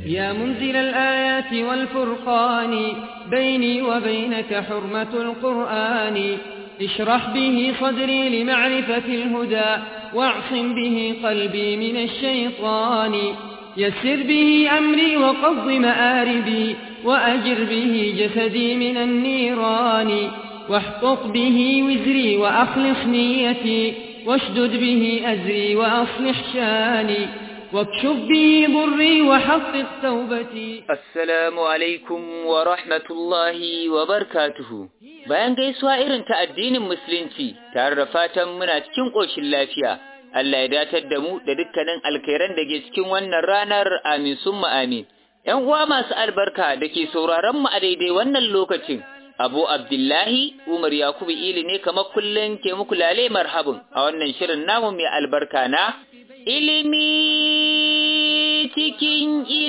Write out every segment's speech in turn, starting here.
يا منزل الآيات والفرقان بيني وبينك حرمة القرآن اشرح به صدري لمعرفة الهدى واعصم به قلبي من الشيطان يسر به أمري وقض مآربي وأجر به جسدي من النيران واحقق به وزري وأخلص نيتي واشدد به أزري وأصلح شاني واكشف به ضري وحقق توبتي Assalamu alaikum wa rahmatullahi wa barkatuhu. Bayan gaisuwa irin ta addinin Musulunci, tare da fatan muna cikin ƙoshin lafiya, Allah ya datar da mu da dukkanin alkhairan da ke cikin wannan ranar amin summa amin. ‘Yan uwa masu albarka da ke sauraron mu a daidai wannan lokacin, Abu Abdullahi Umar Yakubu Ili ne kamar kullum ke muku lale marhabin a wannan shirin namu mai albarka na ilimi cikin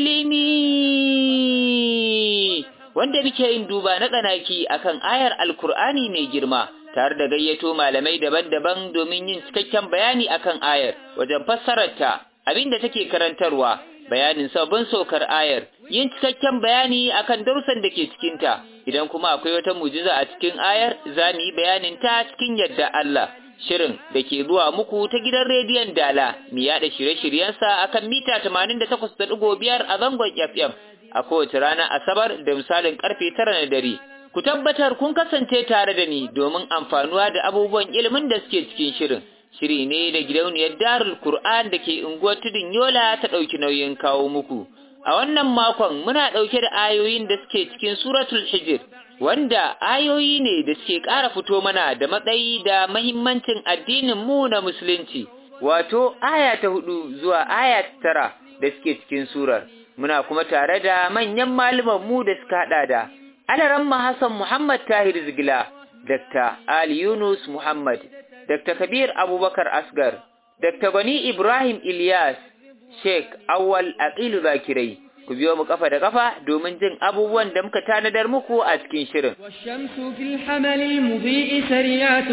ilimi wanda muke yin duba na tsanaki akan ayar alkur'ani mai girma tare da gayyato malamai daban-daban domin yin cikakken bayani akan ayar wajen fassararta abinda take karantarwa bayanin sabbin saukar ayar yin cikakken bayani akan darussan da ke cikinta idan kuma akwai wata mujiza a cikin ayar za mu yi bayanin ta cikin yadda Allah shirin da ke zuwa muku ta gidan rediyon Dala mu yaɗa shirye-shiryensa akan mita 88.5 a zangon FM a kowace rana Asabar da misalin karfe 9 na dare. Ku tabbatar kun kasance tare da ni domin amfanuwa da abubuwan ilimin da suke cikin shirin. Shiri ne da gidauniyar Darul Qur'an da ke unguwar Tudun Yola ta ɗauki nauyin kawo muku. A wannan makon muna ɗauke da ayoyin da suke cikin Suratul Hijr wanda ayoyi ne da suke ƙara fito mana da matsayi da mahimmancin addinin mu na musulunci wato aya ta hudu zuwa aya ta tara da suke cikin surar muna kuma tare da manyan malaman mu da suka hada da Alaramma Hassan Muhammad Tahir Zigila Dr. Ali Yunus Muhammad Dr. Kabir Abubakar Asgar Dr. Gani Ibrahim Ilyas Sheikh Awwal Aqilu Zakirai ku biyo mu kafa da kafa domin jin abubuwan da muka tanadar muku a cikin shirin. والشمس في الحمل المضيء سريعة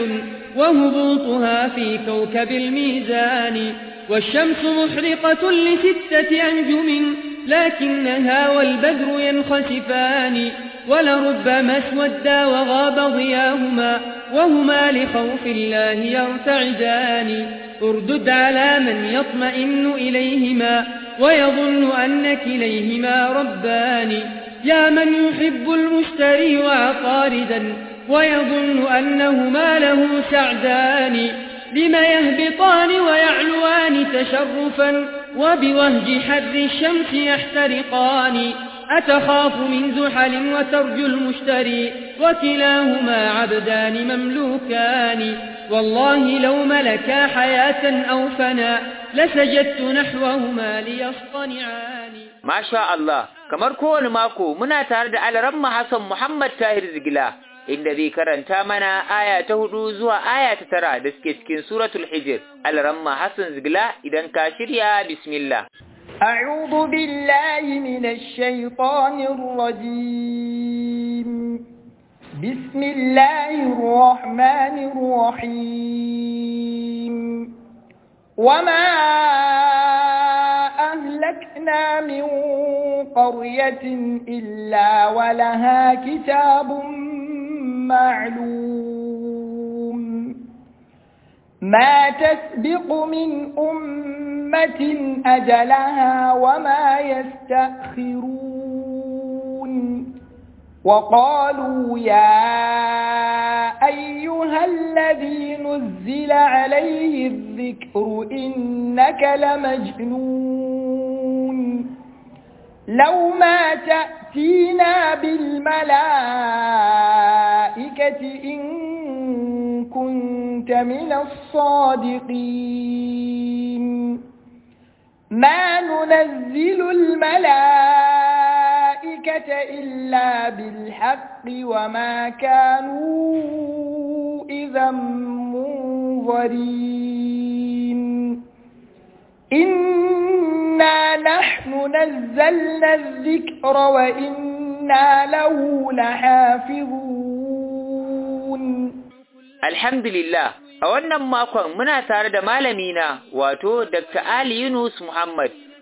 وهبوطها في كوكب الميزان والشمس محرقة لستة أنجم لكنها والبدر ينخسفان ولربما اسودا وغاب ضياهما وهما لخوف الله يرتعدان اردد على من يطمئن إليهما ويظن أن كليهما ربان يا من يحب المشتري وعقاردا ويظن أنهما له سعدان لم يهبطان ويعلوان تشرفا وبوهج حر الشمس يحترقان أتخاف من زحل وترجو المشتري وكلاهما عبدان مملوكان والله لو ملكا حياة أو فنا لسجدت نحوهما ليصطنعان ما شاء الله kamar kowane mako muna tare da Alaramma Hassan Muhammad Tahir Zigila inda zai karanta mana aya ta hudu zuwa aya ta tara da suke cikin suratul Hijr Alaramma Hassan Zigila idan ka shirya bismillah أعوذ بالله من الشيطان الرجيم بسم الله الرحمن الرحيم وما أهلكنا من قرية إلا ولها كتاب معلوم ما تسبق من أمة أجلها وما يستأخرون وقالوا يا أيها الذي نزل عليه الذكر إنك لمجنون لو ما تأتينا بالملائكة إن كنت من الصادقين ما ننزل الملائكة إلا بالحق وما كانوا إذا منظرين إنا نحن نزلنا الذكر وإنا له لحافظون Alhamdulillah, a wannan makon muna tare da malamina wato Dr. Ali Yunus Muhammad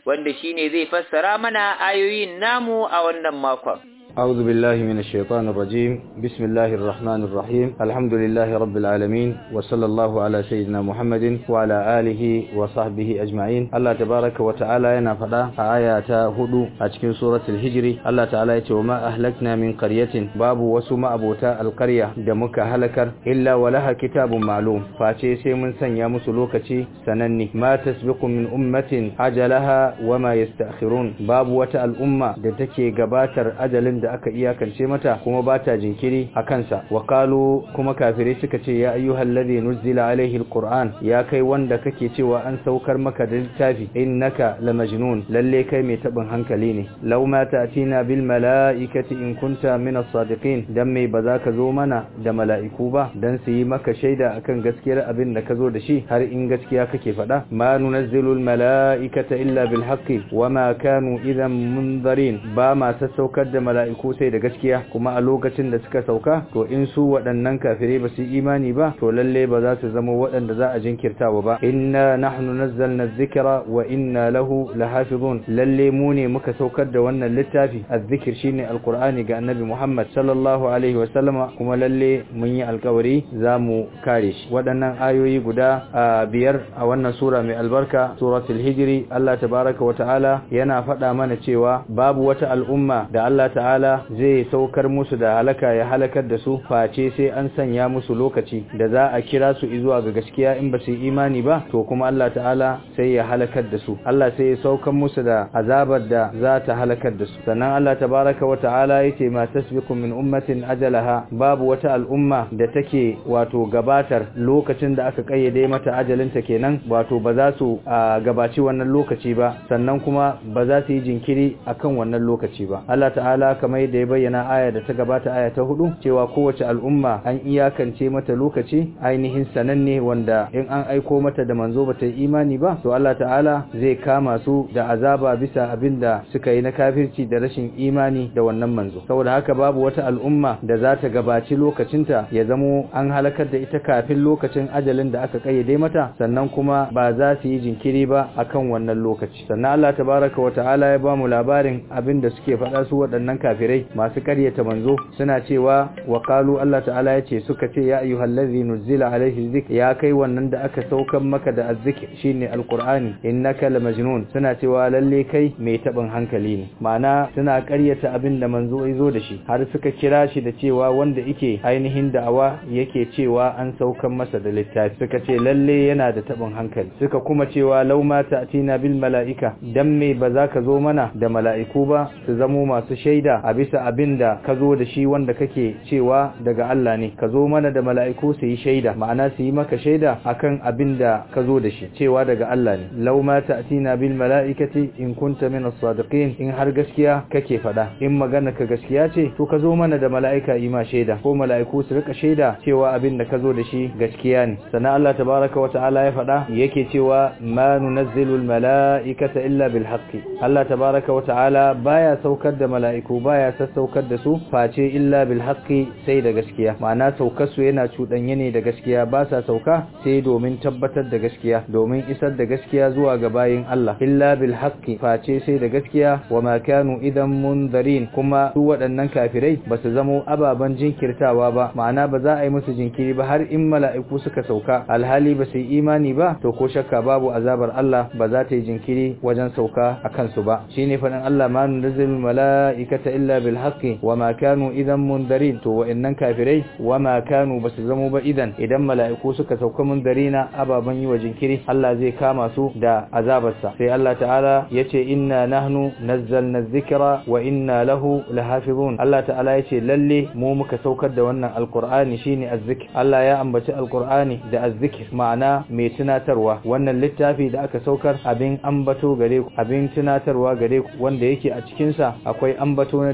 wanda shine zai fassara mana ayoyin namu a wannan makon أعوذ بالله من الشيطان الرجيم بسم الله الرحمن الرحيم الحمد لله رب العالمين وصلى الله على سيدنا محمد وعلى آله وصحبه أجمعين الله تبارك وتعالى ينفدا آيات هدو أتكين سورة الهجر الله تعالى وما أهلكنا من قرية باب وسما أبوتا القرية دمك هلكر إلا ولها كتاب معلوم فاتي سيمن سنيا مسلوكتي سنني ما تسبق من أمة أجلها وما يستأخرون باب وتا الأمة دتكي قباتر أجل da aka iyakance mata kuma ba ta jinkiri a kansa wa qalu kuma kafirai suka ce ya ayyuhal ladhi nuzila alaihi alquran ya kai wanda kake cewa an saukar maka da littafi innaka lamajnun lalle kai mai tabin hankali ne law ma ta'tina bil malaikati in kunta min as-sadiqin dan mai ba za ka zo mana da mala'iku ba dan su yi maka shaida akan gaskiyar abin da ka zo da shi har in gaskiya kake faɗa ma nunazzilu al malaikata illa bil haqqi wama kanu idan munzarin ba ma sassaukar da mala'iku sai da gaskiya kuma a lokacin da suka sauka to in su waɗannan kafirai ba su imani ba to lalle ba za su zama waɗanda za a jinkirtawa ba inna nahnu nazzalna dhikra wa inna lahu lahafizun lalle mu ne muka saukar da wannan littafi azzikir shine alqur'ani ga annabi Muhammad sallallahu alaihi wa sallama kuma lalle mun yi alkawari za mu kare shi waɗannan ayoyi guda biyar a wannan sura mai albarka suratul hijri Allah tabaraka wa ta'ala yana faɗa mana cewa babu wata al'umma da Allah ta'ala zai saukar musu da halaka ya halakar da su face sai an sanya musu lokaci da za a kira su zuwa ga gaskiya in ba su imani ba to kuma Allah ta'ala sai ya halakar da su Allah sai ya saukar musu da azabar da za ta halakar da su sannan Allah tabaraka wa ta'ala yace ma tasbiqu min ummatin ajalaha babu wata al'umma da take wato gabatar lokacin da aka kayyade mata ajalinta kenan wato ba za su gabaci wannan lokaci ba sannan kuma ba za su yi jinkiri akan wannan lokaci ba Allah ta'ala kamar yadda ya bayyana aya da ta gabata aya ta hudu cewa kowace al'umma an iyakance mata lokaci ainihin sananne wanda in an aiko mata da manzo bata yi imani ba to Allah ta'ala zai kama su da azaba bisa abinda suka yi na kafirci da rashin imani da wannan manzo saboda haka babu wata al'umma da za ta gabaci lokacinta ya zamo an halakar da ita kafin lokacin ajalin da aka kayyade mata sannan kuma ba za su yi jinkiri ba akan wannan lokaci sannan Allah tabaraka wa ta'ala ya ba mu labarin abinda suke faɗa su waɗannan kafirai masu ƙaryata manzo suna cewa wa qalu Allah ta'ala yace suka ce ya ayyuhallazi nuzila alaihi dhikr ya kai wannan da aka saukan maka da azzikr shine alqur'ani innaka lamajnun suna cewa lalle kai mai tabin hankali ne ma'ana suna ƙaryata abin da manzo yazo da shi har suka kira shi da cewa wanda yake ainihin da'awa yake cewa an saukan masa da littafi suka ce lalle yana da tabin hankali suka kuma cewa law ma ta'tina bil mala'ika dan me ba za ka zo mana da mala'iku ba su zamo masu shaida a bisa abin da ka zo da shi wanda kake cewa daga Allah ne ka zo mana da mala'iku su yi shaida ma'ana su yi maka shaida akan abin da ka zo da shi cewa daga Allah ne law ma ta'tina bil mala'ikati in kunta min as-sadiqin in har gaskiya kake fada in magana ka gaskiya ce to ka zo mana da mala'ika yi ma shaida ko mala'iku su rika shaida cewa abin da ka zo da shi gaskiya ne sannan Allah tabaraka wa ta'ala ya fada yake cewa ma nunazzilu al mala'ikata illa bil haqqi Allah tabaraka wa ta'ala baya saukar da mala'iku baya sassaukar da su face illa bil haqqi sai da gaskiya ma'ana saukar su yana cudanye ne da gaskiya ba sa sauka sai domin tabbatar da gaskiya domin isar da gaskiya zuwa ga bayin Allah illa bil haqqi face sai da gaskiya wa ma kanu idan munzarin kuma su waɗannan kafirai ba su zamo ababan jinkirtawa ba ma'ana ba za a yi musu jinkiri ba har in mala'iku suka sauka alhali ba su yi imani ba to ko shakka babu azabar Allah ba za ta yi jinkiri wajen sauka a kansu ba shine faɗin Allah ma nunzilul mala'ikata illa bil haqqi wa ma kanu idan mundarin to wa'annan kafirai wa ma kanu basu zamo ba idan idan mala'iku suka sauka mundarina ababan yi wa jinkiri Allah zai kama su da azabarsa sai Allah ta'ala yace inna nahnu nazzalna dhikra wa inna lahu lahafizun Allah ta'ala yace lalle mu muka saukar da wannan alqur'ani shine azzikr Allah ya ambaci alqur'ani da azzikr ma'ana mai tunatarwa wannan littafi da aka saukar abin ambato gare ku abin tunatarwa gare ku wanda yake a cikin sa akwai ambato na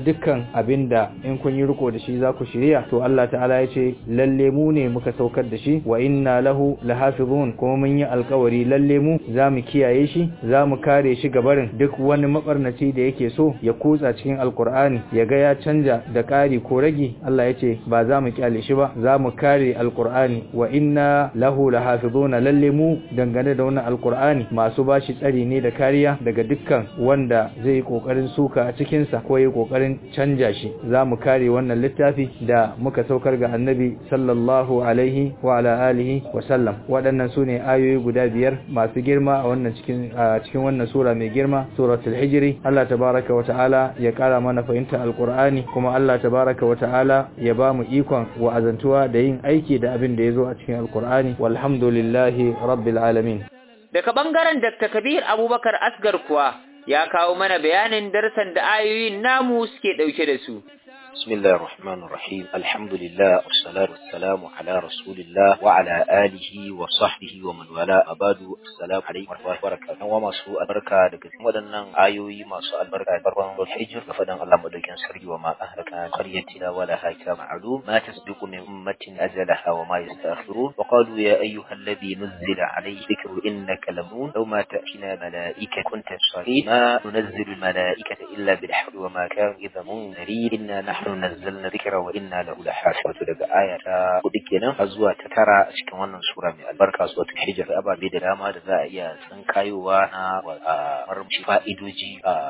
dukkan abinda in kun yi riko da shi za ku shirya to Allah ta'ala ya ce lalle mu ne muka saukar da shi wa inna lahu lahafizun kuma mun yi alkawari lalle mu za mu kiyaye shi za mu kare shi gabarin duk wani mabarnaci da yake so ya kutsa cikin alkur'ani ya ga ya canja da ƙari ko ragi Allah ya ce ba za mu kyale shi ba za mu kare alkur'ani wa inna lahu lahafizuna lalle mu dangane da wannan alkur'ani masu bashi tsari ne da kariya daga dukkan wanda zai yi kokarin suka a cikin sa ko yi kokarin canja shi za mu kare wannan littafi da muka saukar ga annabi sallallahu alaihi wa ala alihi wa sallam waɗannan su ne ayoyi guda biyar masu girma a wannan cikin a cikin wannan sura mai girma suratul hijri Allah tabaraka wa ta'ala ya kara mana fahimta alqur'ani kuma Allah tabaraka wa ta'ala ya ba mu ikon wa'azantuwa da yin aiki da abin da yazo a cikin alqur'ani walhamdulillahi rabbil alamin daga bangaren Dr. Kabir Abubakar Asgar kuwa ya kawo mana bayanin darsan da ayoyin namu suke dauke da su بسم الله الرحمن الرحيم الحمد لله والصلاة والسلام على رسول الله وعلى آله وصحبه ومن والاه أباد السلام عليكم ورحمة الله وبركاته وما سوء البركة لكن ودنا آيوي ما سوء البركة برwan الحجر فدن الله مدوكين سري وما أهلكنا قريتنا ولا هايتا معلوم ما تسبق من أمة أجلها وما يستأخرون وقالوا يا أيها الذي نزل عليه ذكر إنك لمون لو ما تأتينا ملائكة كنت صحيح ما ننزل الملائكة إلا بالحق وما كان إذا منذرين إنا نحن nahnu nazzalna dhikra wa inna lahu lahafizun daga aya ta hudu kenan har zuwa ta tara a cikin wannan sura mai albarka suratul hijr ababe da dama da za a iya tsinkayowa na marmashi fa'idoji a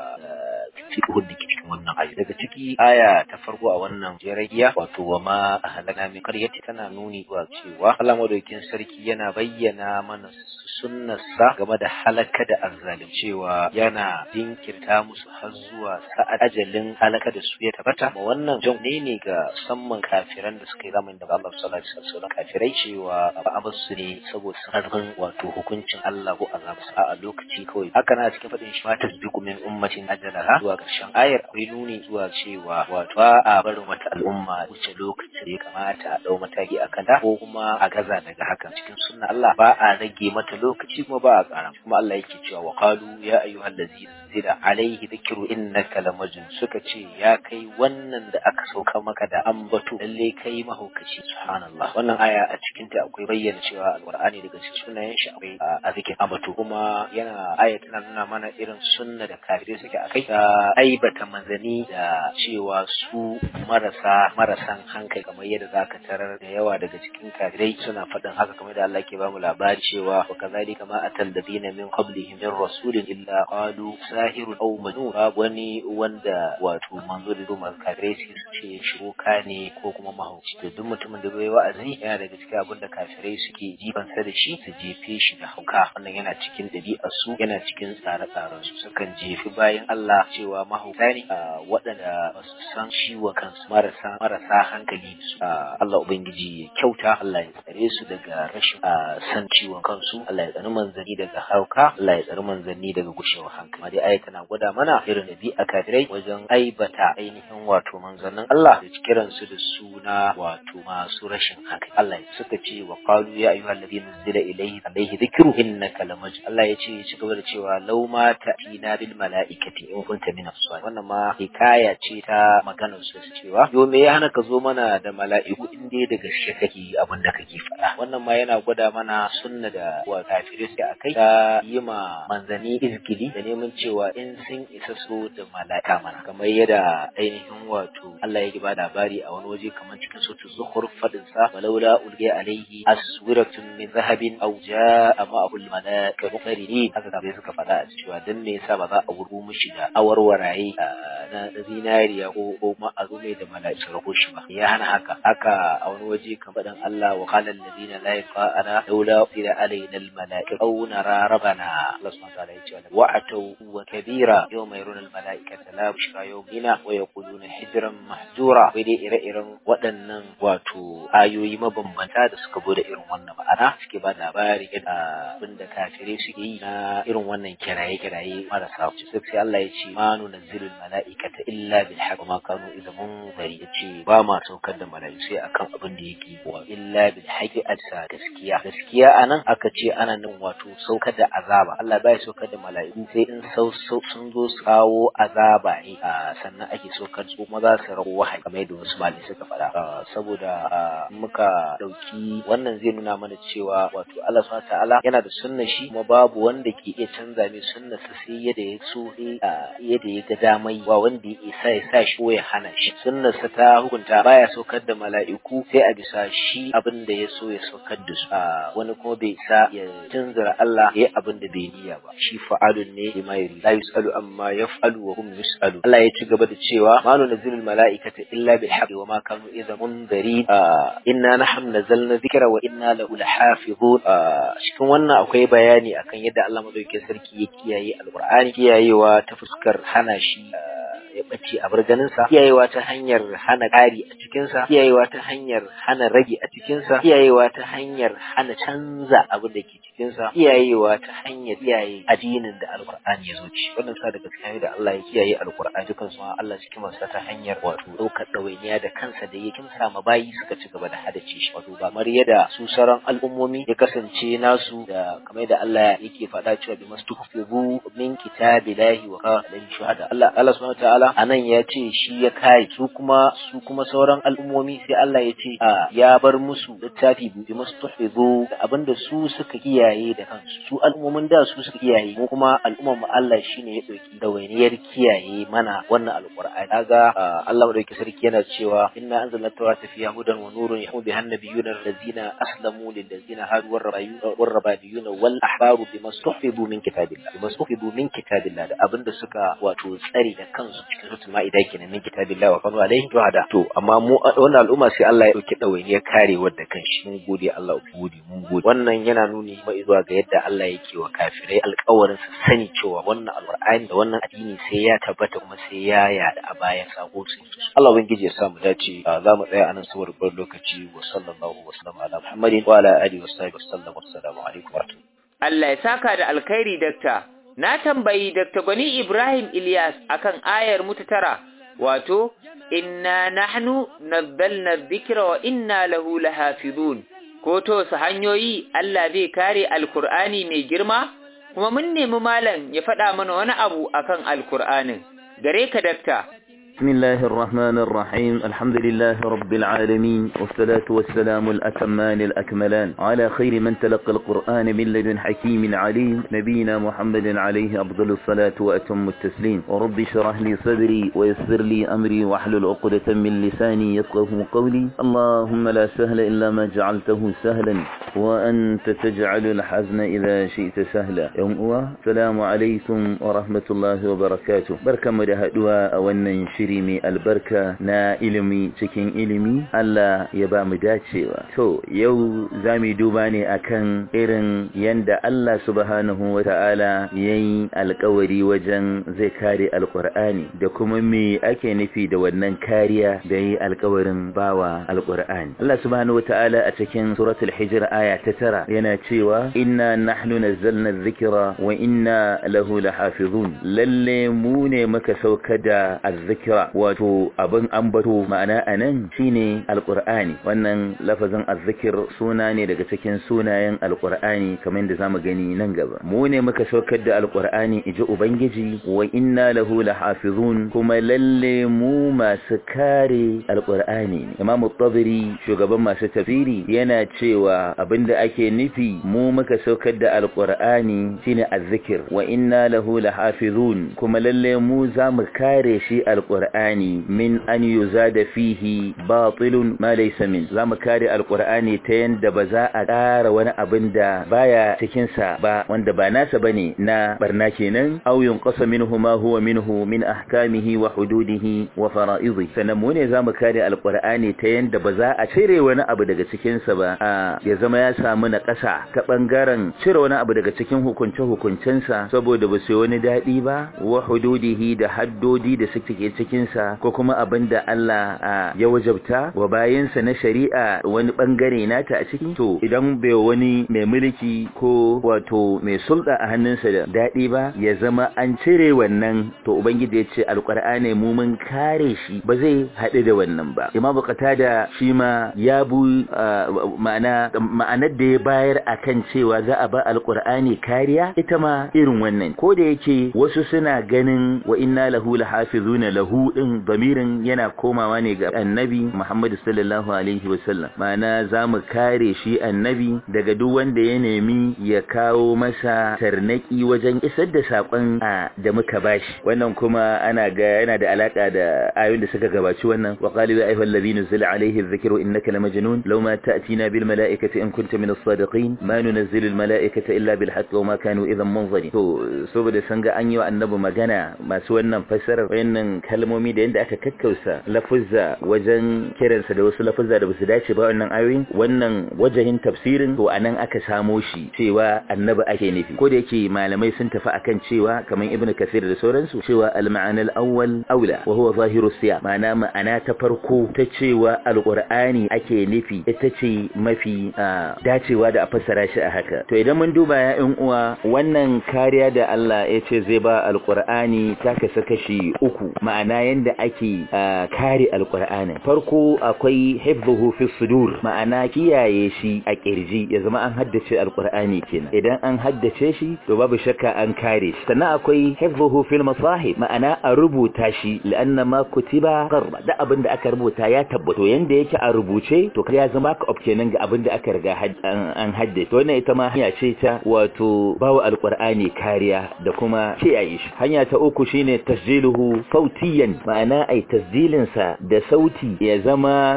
fiqhun da ke cikin wannan aya daga ciki aya ta farko a wannan jeragiya wato wa ma ahlana min qaryati tana nuni zuwa cewa Allah madaukakin sarki yana bayyana mana sunnarsa game da halaka da azzalim cewa yana jinkirta musu har zuwa sa'ad ajalin halaka da su ya tabbata ma wannan jan ne ne ga musamman kafiran da suka yi zamanin da Allah sallallahu alaihi wasallam kafirai cewa ba a basu ne saboda sarfin wato hukuncin Allah ko azab a lokaci kawai haka na cikin fadin shi mata duk min ummatin ajalaha zuwa karshen ayar akwai nuni zuwa cewa wato ba a barin wata al'umma wuce lokaci da ya kamata a dau mataki akan ta ko kuma a gaza daga hakan cikin sunna Allah ba a rage mata lokaci kuma ba a ƙara kuma Allah yake cewa wa qalu ya ayyuhal ladzina zira alaihi dhikru innaka lamajnun suka ce ya kai wannan da aka sauka maka da ambato lalle kai mahaukaci subhanallah wannan aya a cikin ta akwai bayyana cewa alqur'ani daga cikin sunayen shi akwai a zikin ambato kuma yana aya tana nuna mana irin sunna da kafirai suke akai ta aibata manzani da cewa su marasa marasan hankali kamar yadda zaka tarar da yawa daga cikin kafirai suna faɗin haka kamar da Allah ke bamu labari cewa wa kazalika ma atal ladina min qablihim min rasulin illa qalu sahirun aw majnun babu wani wanda wato manzo da zuma kafirai su ce shiruka ne ko kuma mahauci to duk mutumin da bai wa'azi yana daga cikin abin da kafirai suke jifansa da shi su jefe shi da hauka wannan yana cikin ɗabi'ar su yana cikin tsare-tsaren su sukan jefi bayan Allah cewa mahauta ne waɗanda ba su san ciwon kansu marasa marasa hankali su Allah ubangiji ya kyauta Allah ya tsare su daga rashin san ciwon kansu Allah ya tsare manzanni daga hauka Allah ya tsare manzanni daga gushewar hankali dai aya tana gwada mana irin ɗabi'a kafirai wajen aibata ainihin wato manzannin Allah da kiran su da suna wato masu rashin hankali Allah ya suka ce wa qalu ya ayyuhal ladina nuzila ilayhi alayhi dhikru innaka lamaj Allah ya ce ya ci gaba da cewa law ma ta'tina bil malaikati in kunta min as wannan ma hikaya ce ta maganar su cewa yo me ya hana ka zo mana da mala'iku in dai daga gaske kake abin da kake faɗa wannan ma yana gwada mana sunna da wa kafirai suke akai ta yi ma manzani izgili da neman cewa in sun isa so da mala'ika mana kamar yadda ainihin wato Allah ya ba labari a wani waje kamar cikin sautu zuhur fadin sa walaula ulqiya alaihi aswiratun min zahabin aw jaa ma'ahu al-malaika muqarrinin haka kafin suka faɗa a cewa dan me yasa ba za a wurgo mishi da awarwaraye na zinariya ko ko ma a zo mai da mala'ika rako shi ba ya hana haka haka a wani waje kamar dan Allah wa qala alladhina la yaqana laula ila alaina al-malaika aw nara rabbana Allah subhanahu wa ta'ala ya ce wa atau wa kabira yawma yaruna al-malaikata la bushra yawmina wa yaquluna hijran mahjura wai dai ire-iren waɗannan wato ayoyi mabambanta da suka bude irin wannan ma'ana suke ba labari da abinda kafirai suke yi na irin wannan kiraye-kiraye marasa wuce sai Allah ya ce ma nunazzilu al-malaikata illa bil haqq ma kanu idza munzari ya ce ba ma saukar da mala'iku sai akan abin da yake wa illa bil haqqi adsa gaskiya gaskiya anan aka ce ana nan wato saukar da azaba Allah bai saukar da mala'iku sai in sau sun zo su kawo azaba ne sannan ake so kan su kuma za su rawo wahayi kamar yadda wasu malamai suka faɗa saboda muka ɗauki wannan zai nuna mana cewa wato Allah subhanahu ta'ala yana da sunna shi kuma babu wanda ke iya canza mai sunna sa sai yadda ya so yadda ya ga damai ba wanda ya isa ya sa shi ko ya hana shi sunna sa ta hukunta baya saukar da mala'iku sai a bisa shi abin da ya so ya saukar da su wani kuma bai isa ya tunzura Allah ya abin da bai niyya ba shi fa'alun ne lima yuri la yusalu amma yaf'alu wa hum yusalu Allah ya ci gaba da cewa ma nunzilul mala'ikata illa bil haqqi wa ma kanu idza munzari inna nahnu nazzalna dhikra wa inna lahu lahafizun cikin wannan akwai bayani akan yadda Allah madaukakin sarki ya kiyaye alqur'ani kiyayewa ta fuskar hana shi ya ɓace a barganinsa kiyayewa ta hanyar hana ƙari a cikinsa kiyayewa ta hanyar hana rage a cikinsa kiyayewa ta hanyar hana canza abin da ke cikinsa kiyayewa ta hanyar kiyaye addinin da alƙur'ani ya zo ci wannan sa daga cikin da Allah ya kiyaye alƙur'ani dukan su Allah cikin masa ta hanyar wato ɗaukar ɗawainiya da kansa da ya kimsa ma bayi suka ci gaba da hadace shi wato ba kamar yadda su sauran al'ummomi ya kasance nasu da kamar da Allah yake faɗa cewa bi mastuhfizu min kitabillahi wa qala shuhada Allah Allah subhanahu wa ta'ala ta'ala anan ya ce shi ya kare su kuma su kuma sauran al'ummomi sai Allah ya ce ya bar musu littafi bi mustuhizu da abinda su suka kiyaye da kansu su al'ummomin da su suka kiyaye mu kuma al'ummar mu Allah shine ya dauki dawainiyar kiyaye mana wannan alqur'ani kaga Allah madauki sarki yana cewa inna anzalna tawrata fiha hudan wa nurun yahmu biha nabiyuna allazina aslamu lil ladzina hadu war rabbiyuna wal ahbaru bima stuhizu min kitabillah bima stuhizu min kitabillah da abinda suka wato tsare da kansu cikin suratul ma'ida kenan min kitabillahi wa kanu alaihi shuhada to amma mu wannan al'umma sai Allah ya dauki dawainiyar kare wadda kanshi mun gode Allah gode mun gode wannan yana nuni mai zuwa ga yadda Allah yake wa kafirai alƙawarin su sani cewa wannan alqur'ani da wannan addini sai ya tabbata kuma sai ya yada a bayan sako su Allah ubangiji ya sa mu dace za mu tsaya anan saboda bar lokaci wa sallallahu wa sallam ala muhammadin wa ala alihi wa sahbihi wa sallam assalamu alaikum wa rahmatullahi Allah ya saka da alkhairi dakta na tambayi Dr. Gwani Ibrahim Ilyas akan ayar mutu tara, wato, Inna nahnu nazzalna dhikra wa inna lahu lahafizun. Ko to su hanyoyi Allah zai kare Alkur'ani mai girma? Kuma mun nemi malam ya faɗa mana wani abu akan Alkur'anin. Gare ka dakta. بسم الله الرحمن الرحيم الحمد لله رب العالمين والصلاة والسلام الأتمان الأكملان على خير من تلقى القرآن من لدن حكيم عليم نبينا محمد عليه أفضل الصلاة وأتم التسليم ورب شرح لي صدري ويسر لي أمري واحلل عقدة من لساني يفقه قولي اللهم لا سهل إلا ما جعلته سهلا وأنت تجعل الحزن إذا شئت سهلا يوم أوى السلام عليكم ورحمة الله وبركاته بركة مدهدوا أولا shiri mai albarka na ilimi cikin ilimi Allah ya ba mu dacewa to yau za mu duba ne akan irin yanda Allah subhanahu wata'ala yayi alkawari wajen zai kare alkur'ani da kuma me ake nufi da wannan kariya da yi alkawarin bawa alkur'ani Allah subhanahu wata'ala a cikin suratul hijr aya ta tara yana cewa inna nahnu nazzalna dhikra wa inna lahu lahafizun lalle mu ne muka sauka da azzikra kira wato abin ambato ma'ana anan shine alqur'ani wannan lafazin azzikir suna ne daga cikin sunayen alqur'ani kamar yadda zamu gani nan gaba mu ne muka saukar da alqur'ani iji ubangiji wa inna lahu lahafizun kuma lalle mu masu kare alqur'ani ne imam at-tabari shugaban masu tafsiri yana cewa abinda ake nufi mu muka saukar da alqur'ani shine azzikir wa inna lahu lahafizun kuma lalle mu zamu kare shi alqur'ani alqur'ani min an yuzada fihi batilun ma laysa min zamu kare alqur'ani ta yanda ba za a ƙara wani abin da baya cikin sa ba wanda ba nasa bane na barna kenan aw yunqasa minhu ma huwa minhu min ahkamihi wa hududihi wa fara'idihi sanan mu ne zamu kare alqur'ani ta yanda ba za a cire wani abu daga cikin sa ba a ya zama ya samu na ƙasa ta bangaren cire wani abu daga cikin hukunce hukuncensa saboda ba sai wani dadi ba wa hududihi da haddodi da suke cikin dokokinsa ko kuma abin da Allah ya wajabta wa bayansa na shari'a wani bangare nata a ciki to idan bai wani mai mulki ko wato mai sulɗa a hannunsa da daɗi ba ya zama an cire wannan to ubangiji ya ce alƙur'ani mu mun kare shi ba zai haɗu da wannan ba imamu qatada shi ma ya bu ma'ana ma'anar da ya bayar akan cewa za a ba alƙur'ani kariya ita ma irin wannan ko da yake wasu suna ganin wa inna lahu lahafizuna lahu din damirin yana komawa ne ga annabi Muhammad sallallahu alaihi wasallam ma'ana zamu kare shi annabi daga duk wanda ya nemi ya kawo masa tarnaki wajen isar da sakon da muka bashi wannan kuma ana ga yana da alaka da ayoyin da suka gabaci wannan wa qalu ya ayyuhal ladhina zila alaihi dhikru innaka lamajnun law ma ta'tina bil malaikati in kunta min as-sadiqin ma nunzilu al malaikata illa bil haqqi wa ma kanu idhan munzirin to saboda sun ga an yi wa annabi magana masu wannan fassarar wayannan kalmomi da yanda aka kakkausa lafuzza wajen kiransa da wasu lafuzza da basu dace ba wannan ayoyin wannan wajahin tafsirin to anan aka samo shi cewa annabi ake nufi ko da yake malamai sun tafi akan cewa kamar ibnu kasir da sauransu cewa al-ma'ana al-awwal aula wa huwa zahiru siya ma'ana ma'ana ta farko ta cewa alqur'ani ake nufi ita ce mafi dacewa da a fassara shi a haka to idan mun duba ya ƴan uwa wannan kariya da Allah ya ce zai ba alqur'ani ta kasa kashi uku ma'ana yanda ake kare alqur'ani farko akwai hifdhuhu fi sudur ma'ana kiyaye shi a kirji ya zama an haddace alqur'ani kenan idan an haddace shi to babu shakka an kare shi sannan akwai hifdhuhu fil masahib ma'ana a rubuta shi la'anna ma kutiba qarba da abin da aka rubuta ya tabbato yanda yake a rubuce to ya zama ka of kenan ga abin da aka riga an haddace to wannan ita ma hanya ce ta wato bawa alqur'ani kariya da kuma kiyaye shi hanya ta uku shine tasjiluhu sautiyan ma'ana ai tasjilin sa da sauti ya zama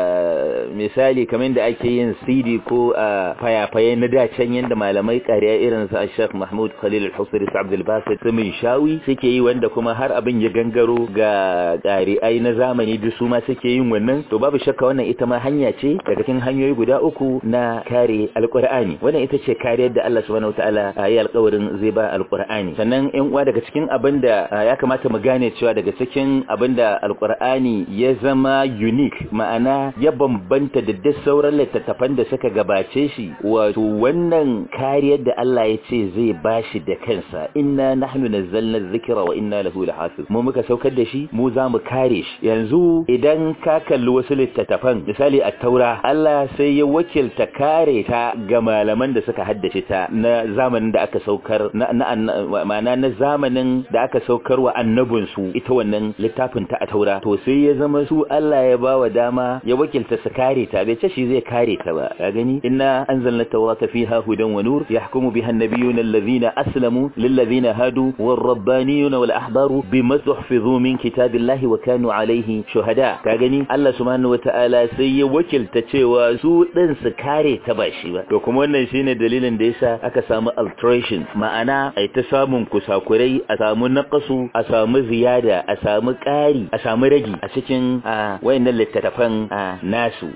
misali kamar da ake yin CD ko fayafaye na dacen yanda malamai kariya irin sa Sheikh Mahmud Khalil Al-Husri Abdul Basit Sumin Shawi suke yi wanda kuma har abin ya gangaro ga ƙari'ai na zamani duk su ma suke yin wannan to babu shakka wannan ita ma hanya ce daga cikin hanyoyi guda uku na kare alƙur'ani wannan ita ce kariyar da Allah subhanahu wataala ya yi alƙawarin zai ba alƙur'ani sannan ƴan uwa daga cikin abin da ya kamata mu gane cewa daga cikin abin da alƙur'ani ya zama unique ma'ana ya bambanta da duk sauran littattafan da suka gabace shi wato wannan kariyar da Allah ya ce zai bashi da kansa inna nahnu nazzalna dhikra wa inna lahu lahafiz mu muka saukar da shi mu za mu kare shi yanzu idan ka kalli wasu littattafan misali a taura Allah sai ya wakilta kare ta ga malaman da suka haddace ta na zamanin da aka saukar na ma'ana na zamanin da aka saukar wa annabin su ita wannan littafin ta a taura to sai ya zama su Allah ya bawa dama ya wakilta su kare ta bai ce shi zai kare ta ba ka gani inna anzalna tawrata fiha hudan wa nur yahkumu biha an-nabiyyuna alladhina aslamu lil ladhina hadu war rabbaniyuna wal ahbaru bima tuhfizu min kitabillahi wa kanu alaihi shuhada ka gani Allah subhanahu wataala sai ya wakilta cewa su din su kare ta ba shi ba to kuma wannan shine dalilin da yasa aka samu alteration ma'ana ai ta samun kusakurai a samu naqasu a samu ziyada a samu ƙari a samu ragi a cikin wayannan littattafan nasu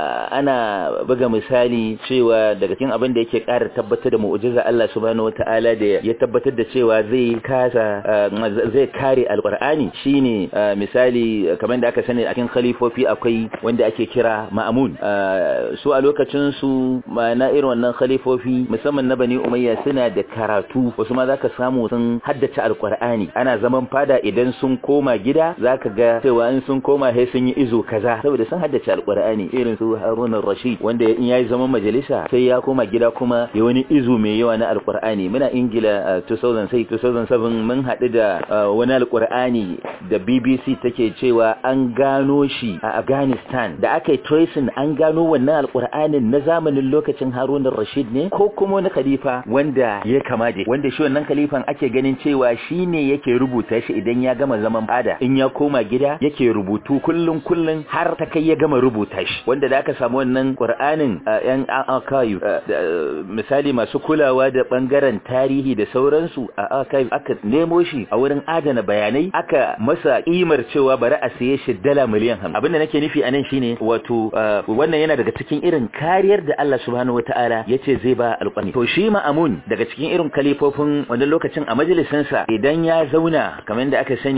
ana buga misali cewa daga cikin abin da yake ƙara tabbatar da mu'jiza Allah subhanahu wataala da ya tabbatar da cewa zai kasa zai kare alqur'ani shine misali kamar da aka sani a cikin khalifofi akwai wanda ake kira ma'amun su a lokacin su na irin wannan khalifofi musamman na bani umayya suna da karatu wasu ma zaka samu sun haddace alqur'ani ana zaman fada idan sun koma gida zaka ga cewa in sun koma sai sun yi izo kaza saboda sun haddace alqur'ani irin su Harun rashid wanda in yayi zaman majalisa sai ya koma gida kuma ya wani izo mai yawa na alqur'ani muna ingila 2006 2007 mun haɗu da wani alqur'ani da BBC take cewa an gano shi a Afghanistan da aka yi tracing an gano wannan alkur'anin na zamanin lokacin Harun Rashid ne ko kuma wani khalifa wanda ya kama da wanda shi wannan khalifan ake ganin cewa shine yake rubuta shi idan ya gama zaman fada in ya koma gida yake rubutu kullun kullun har ta kai ya gama rubuta shi wanda da aka samu wannan Qur'anin yan archive misali masu kulawa da bangaren tarihi da sauransu a archive aka nemo shi a wurin adana bayanai aka masa kimar cewa bari a saye shi dala miliyan hamsin abinda nake nufi anan shine wato wannan yana daga cikin irin kariyar da Allah subhanahu wataala yace zai ba alƙwani to shi ma'amun daga cikin irin kalifofin wannan lokacin a majalisin sa idan ya zauna kamar da aka sani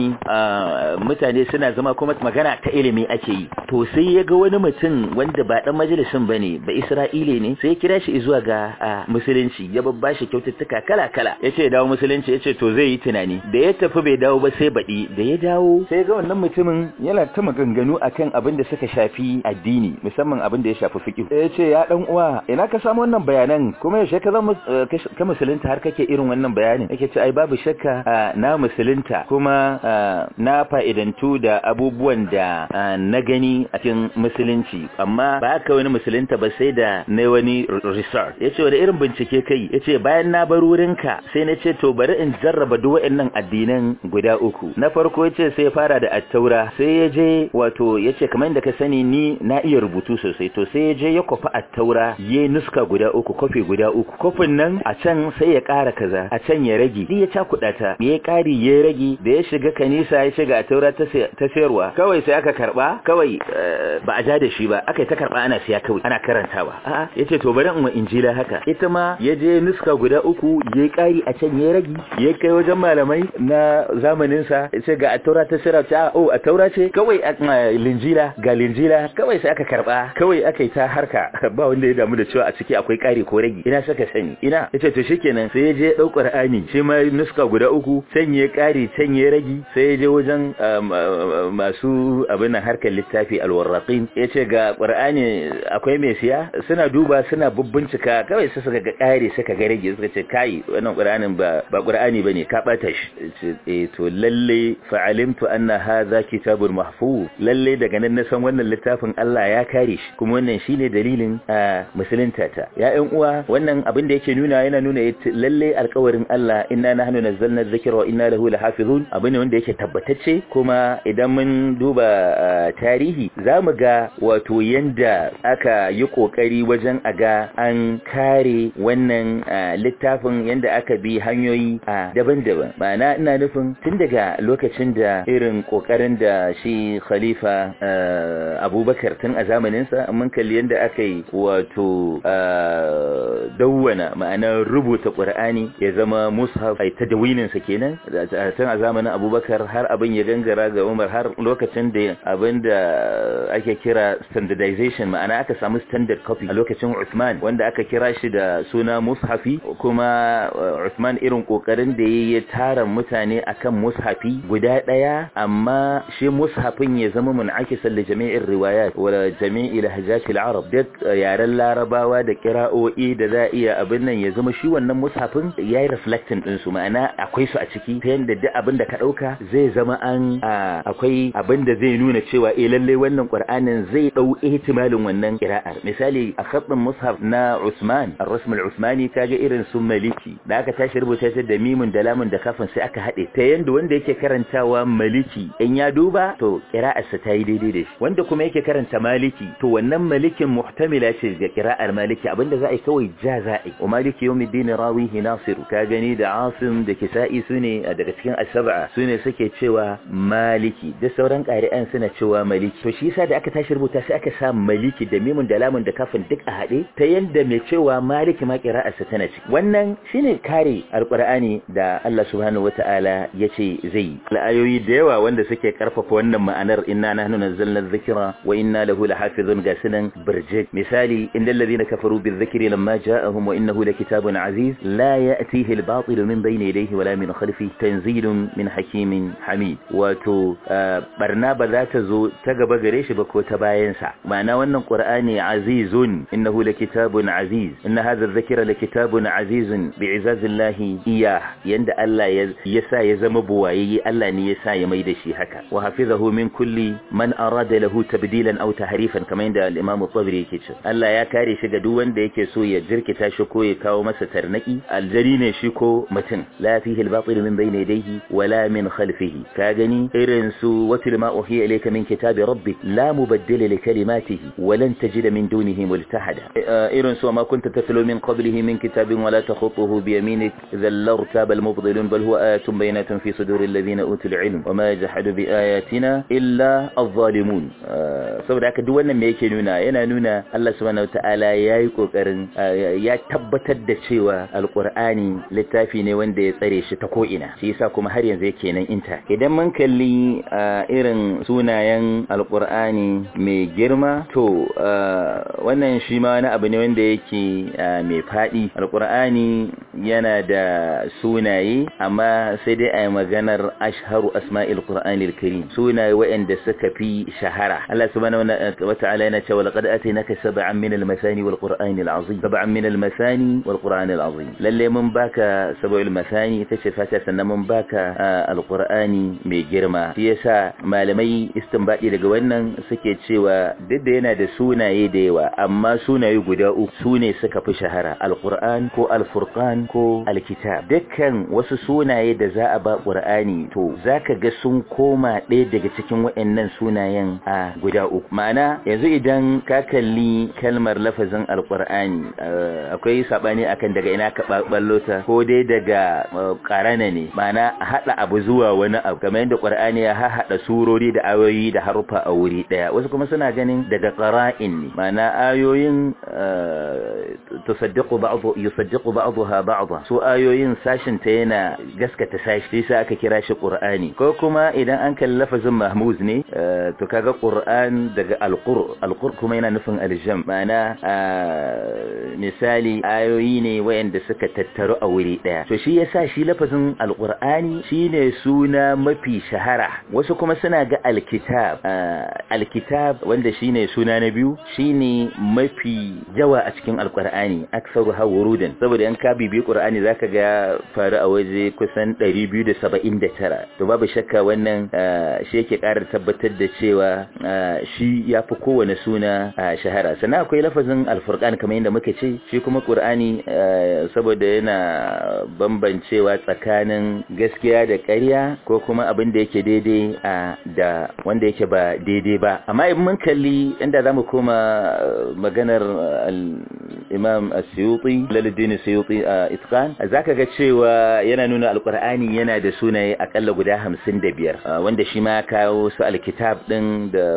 mutane suna zama kuma magana ta ilimi ake yi to sai ya ga wani mutum wanda ba dan majalisin bane ba Isra'ile ne sai ya kira shi zuwa ga musulunci ya babba shi kyaututtuka kala kala yace ya dawo musulunci yace to zai yi tunani da ya tafi bai dawo ba sai baɗi da ya dawo sai ga wannan mutumin yana ta maganganu akan abin da suka shafi addini musamman abin da ya shafi fiqh ya ce ya dan uwa ina ka samu wannan bayanan kuma yaushe ka zama ka musulunta har kake irin wannan bayanin yake ce ai babu shakka na musulunta kuma na fa'idantu da abubuwan da na gani a cikin musulunci amma ba ka wani musulunta ba sai da na wani research yace wani irin bincike kai yace bayan na bar wurinka sai na ce to bari in jarraba duk waɗannan addinan guda uku na farko yace sai fara da attaura sai ya je wato yace kamar da ka sani ni na iya rubutu sosai to sai ya je ya kofa attaura ya nuska guda uku kofi guda uku kofin nan a can sai ya ƙara kaza a can ya rage ya cakuɗa ta ya ƙari ya rage da ya shiga kanisa ya shiga attaura ta sayarwa kawai sai aka karba kawai ba a ja da shi ba aka yi ta karba ana siya kawai ana karantawa a'a yace to bari in wa injila haka ita ma ya je nuska guda uku ya ƙari a can ya rage ya kai wajen malamai na zamanin sa yace ga attaura ta sayarwa ta oh attaura ce kawai linjila ga linjila kawai sai aka karba kawai aka yi ta harka ba wanda ya damu da cewa a ciki akwai ƙari ko rage ina saka sani ina yace to shikenan sai ya je ɗau Qur'ani shi ma nuska guda uku sanye ƙari sanye ragi sai ya je wajen masu abin nan harkar littafi alwarraqin yace ga Qur'ani akwai mai siya suna duba suna bubbincika kawai sai suka ga ƙari suka ga rage suka ce kai wannan Qur'anin ba ba Qur'ani bane ka bata shi eh to lalle fa'alimtu anna hadha kitabun mahfuz lalle daga nan na san wannan littafin Allah ya kare shi kuma wannan shine dalilin musulunta ta ya ƴan uwa wannan abin da yake nuna yana nuna lalle alƙawarin Allah inna nahnu nazzalna dhikra wa inna lahu lahafizun abin ne wanda yake tabbatacce kuma idan mun duba tarihi zamu ga wato yanda aka yi kokari wajen aga an kare wannan littafin yanda aka bi hanyoyi daban-daban ma'ana ina nufin tun daga lokacin da irin kokarin da shi khalifa abubakar tun a zamaninsa mun kalli yanda aka yi wato dawwana ma'ana rubuta qur'ani ya zama mushaf ai tadwininsa kenan tun a zamanin abubakar har abin ya gangara ga umar har lokacin da abin da ake kira standardization ma'ana aka samu standard copy a lokacin Uthman wanda aka kira shi da suna mushafi kuma Uthman irin kokarin da ya tara mutane akan mushafi guda daya amma shi mushafin ya zama mun'akisan li jami'ir riwayat wa jami'i lahjat al-arab duk yaren larabawa da kira'o'i da za iya abin nan ya zama shi wannan mushafin yayi reflecting din su ma'ana akwai su a ciki ta yanda duk abin da ka dauka zai zama an akwai abin da zai nuna cewa eh lalle wannan Qur'anin zai dau ihtimalin wannan qira'ar misali a khatin mushaf na Usman ar-rasm al-Uthmani kaga irin su Maliki da aka tashi rubuta ta da mimun da lamun da kafin sai aka hade ta yanda wanda yake karantawa Maliki in ya duba to qira'ar sa tayi daidai da shi wanda kuma yake karanta Maliki to wannan Malikin muhtamila ce ga qira'ar Maliki abinda za a yi kawai ja za a yi wa Maliki yawmiddin rawihi Nasir ka gani da Asim da Kisa'i sune daga cikin as-sab'a sune suke cewa Maliki da sauran ƙari'an suna cewa Maliki to shi yasa da aka tashi rubuta sai aka sa Maliki da mimun da lamun da kafin duk a haɗe ta yanda mai cewa Maliki ma qira'arsa tana ciki wannan shine kare alqur'ani da Allah subhanahu wataala yace zai ayoyi da yawa wanda suke karfafa wannan ma'anar inna nahnu nazzalna dhikra wa inna lahu lahafizun ga sunan birjik misali innal ladhina kafaru bizikri lamma ja'ahum wa innahu lakitabun aziz la ya'tihi al-batil min bayni yadayhi wala min khalfihi tanzilun min hakimin hamid wato barna ba za ta zo ta gaba gare shi ba ko ta bayansa ma'ana wannan qur'ani azizun innahu lakitabun aziz inna hadha adh-dhikra lakitabun azizun bi'izazillahi iya yanda Allah ya sa ya zama buwaye Allah ne ya sa ya mai da shi haka wa hafizahu min kulli man arada lahu tabdilan aw tahrifan kamar yadda al-imam at-tabari yake cewa Allah ya kare shi ga duk wanda yake so ya jirkita shi ko ya kawo masa tarnaki aljari ne shi ko mutum la fihi al-batil min bayni yadayhi wala min khalfihi ka gani irin su watil ma uhiya ilayka min kitabi rabbik rabbik la mubaddila li kalimatihi wa lan tajida min dunihi multahada irin su ma kunta tatlu min qablihi min kitabin wa la takhutuhu bi yaminik idhan lartaba al-mubtilun bal huwa ayatun bayinatun fi suduril ladina utul ilm wa ma yajhadu bi ayatina illa adh-dhalimun saboda haka duk wannan me yake nuna yana nuna Allah subhanahu wataala yayi kokarin ya tabbatar da cewa alqur'ani littafi ne wanda ya tsare shi ta ko ina shi yasa kuma har yanzu yake nan inta idan mun kalli irin sunayen alqur'ani mai girma to wannan shi ma wani abu ne wanda yake mai fadi alqur'ani yana da sunaye amma sai dai a yi maganar ashharu asma'il qur'anil karim sunaye waɗanda suka fi shahara Allah subhanahu wa ta'ala yana cewa laqad atainaka sab'an min al-masani wal qur'anil azim sab'an min al-masani wal qur'anil azim lalle mun baka sab'ul masani ita ce fata sannan mun baka al-qur'ani mai girma shi yasa malamai istinbadi daga wannan suke cewa duk da yana da sunaye da yawa amma sunaye guda uku sune suka fi shahara al-qur'an ko al-furqan ko al-kitab dukkan wasu sunaye da za a ba qur'ani to zaka ga sun koma ɗaya daga cikin waɗannan sunayen a guda uku ma'ana yanzu idan ka kalli kalmar lafazin alqur'ani akwai sabani akan daga ina ka ballo ta ko dai daga qarana ne ma'ana hada abu zuwa wani abu kamar yadda qur'ani ya hada surori da ayoyi da harufa a wuri daya wasu kuma suna ganin daga qara'in ne ma'ana ayoyin tusaddiqu ba'd yusaddiqu ba'daha ba'dha su ayoyin sashin ta yana gaskata sashi sai aka kira shi qur'ani ko kuma idan an kalli lafazin mahmuz ne to kaga qur'an daga alqur alqur kuma yana nufin aljam ma'ana misali ayoyi ne wayanda suka tattaru a wuri daya to shi yasa shi lafazin alqur'ani shine suna mafi shahara wasu kuma suna ga alkitab alkitab wanda shine suna na biyu shine mafi yawa a cikin alqur'ani aksaru hawurudan saboda yan ka bibi qur'ani zaka ga faru a waje kusan 279 to babu shakka wannan shi yake ƙara tabbatar da cewa shi ya fi kowane suna shahara sannan akwai lafazin alfurqan kamar yadda muka ce shi kuma qur'ani saboda yana bambancewa tsakanin gaskiya da ƙarya ko kuma abin da yake daidai da wanda yake ba daidai ba amma in mun kalli inda zamu koma maganar imam as-suyuti laluddin as-suyuti itqan zaka ga cewa yana nuna alqur'ani yana da sunaye akalla guda 55 wanda shi ma kawo su alkitab din da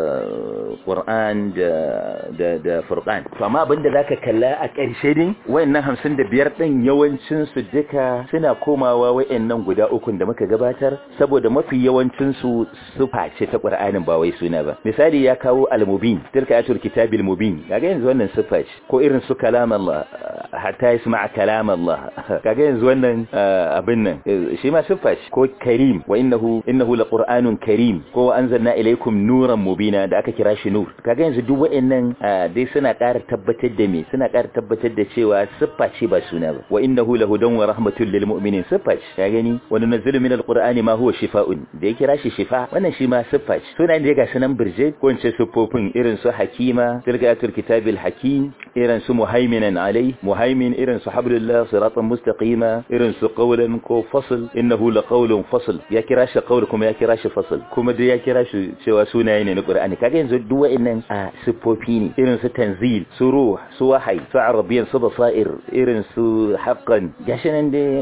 qur'an da da da furqan to amma abinda zaka kalla a ƙarshe din wayannan 55 din yawancin su duka suna komawa wayannan guda uku da muka gabatar saboda mafi yawancin su sufa ce ta qur'anin ba wai suna ba misali ya kawo al-mubin tilka ayatul kitabil mubin kaga yanzu wannan sufa ce ko irin su kalam Allah hatta yasma' kalam Allah kaga yanzu wannan abin nan shi ma sufa ce ko karim wa innahu innahu laqur'anun karim ko anzalna ilaykum nuran mubina da aka kira shi nur kaga yanzu duk waɗannan dai suna ƙara tabbatar da me suna ƙara tabbatar da cewa siffa ce ba suna ba wa innahu lahudan wa rahmatul lil mu'minin siffa ce ka gani wa nunzilu min alqur'ani ma huwa shifaa'un da ya kira shi shifa wannan shi ma siffa ce sunayen da ga sunan birje ko ince siffofin irin su hakima tilgatul kitabil hakim irin su muhaiminan alai muhaimin irin su hablullah siratan mustaqima irin su qawlan ko fasl innahu laqawlun fasl ya kira shi qawl kuma ya kira shi fasl kuma dai ya kira shi cewa sunaye ne na qur'ani kaga yanzu duk wa'annan a siffofi ne irin su tanzil su ruh su wahayi su arabiyan su basair irin su haqqan gashi nan dai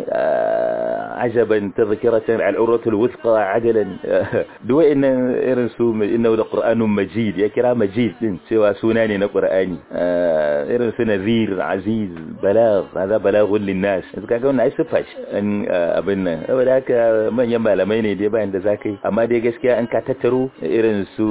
ajaban tadhkiratan al-urwatul wuthqa adalan duk wa'annan irin su innahu laqur'anun majid ya kira majid din cewa suna ne na qur'ani irin su nadhir aziz balagh hada balaghun linnas kaga wannan ai siffa ce abin nan saboda haka manyan malamai ne dai bayan da zakai amma dai gaskiya an ka tattaro irin su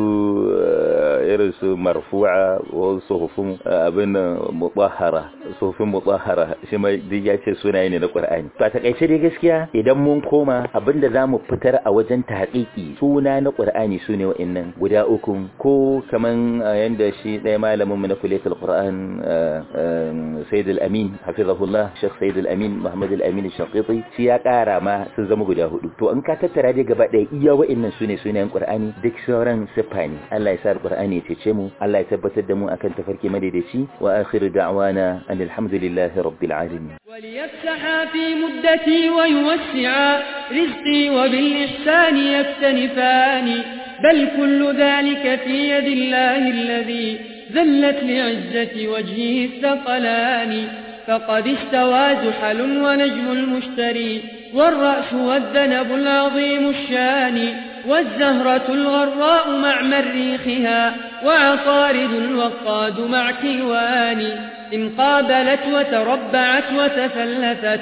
irin su marfu'a wa suhufun abin mutahhara suhufin mutahhara shi mai duk ya ce sunaye ne na Qur'ani to a takaice dai gaskiya idan mun koma abinda zamu fitar a wajen tahqiqi suna na Qur'ani sune wa'annan guda uku ko kaman yanda shi ɗaya malamin mu na kullatul Qur'an Sayyid al-Amin hafizahullah Sheikh Sayyid al-Amin Muhammad al-Amin al-Shaqiti shi ya ƙara ma sun zama guda hudu to in ka tattara dai gaba ɗaya iya wa'annan sune sunayen Qur'ani duk sauran siffa ne Allah ya sa Qur'ani ya cece mu Allah ya tabbatar da mu akan tafarki madaidaici wa akhiru da'wana alhamdulillahi rabbil alamin وليفسحا في مدتي ويوسعا رزقي وبالإحسان يكتنفان بل كل ذلك في يد الله الذي ذلت لعزة وجهه الثقلان فقد استوى زحل ونجم المشتري والرأس والذنب العظيم الشان والزهرة الغراء مع مريخها وعطارد الوقاد مع كيوان إن قابلت وتربعت وتفلتت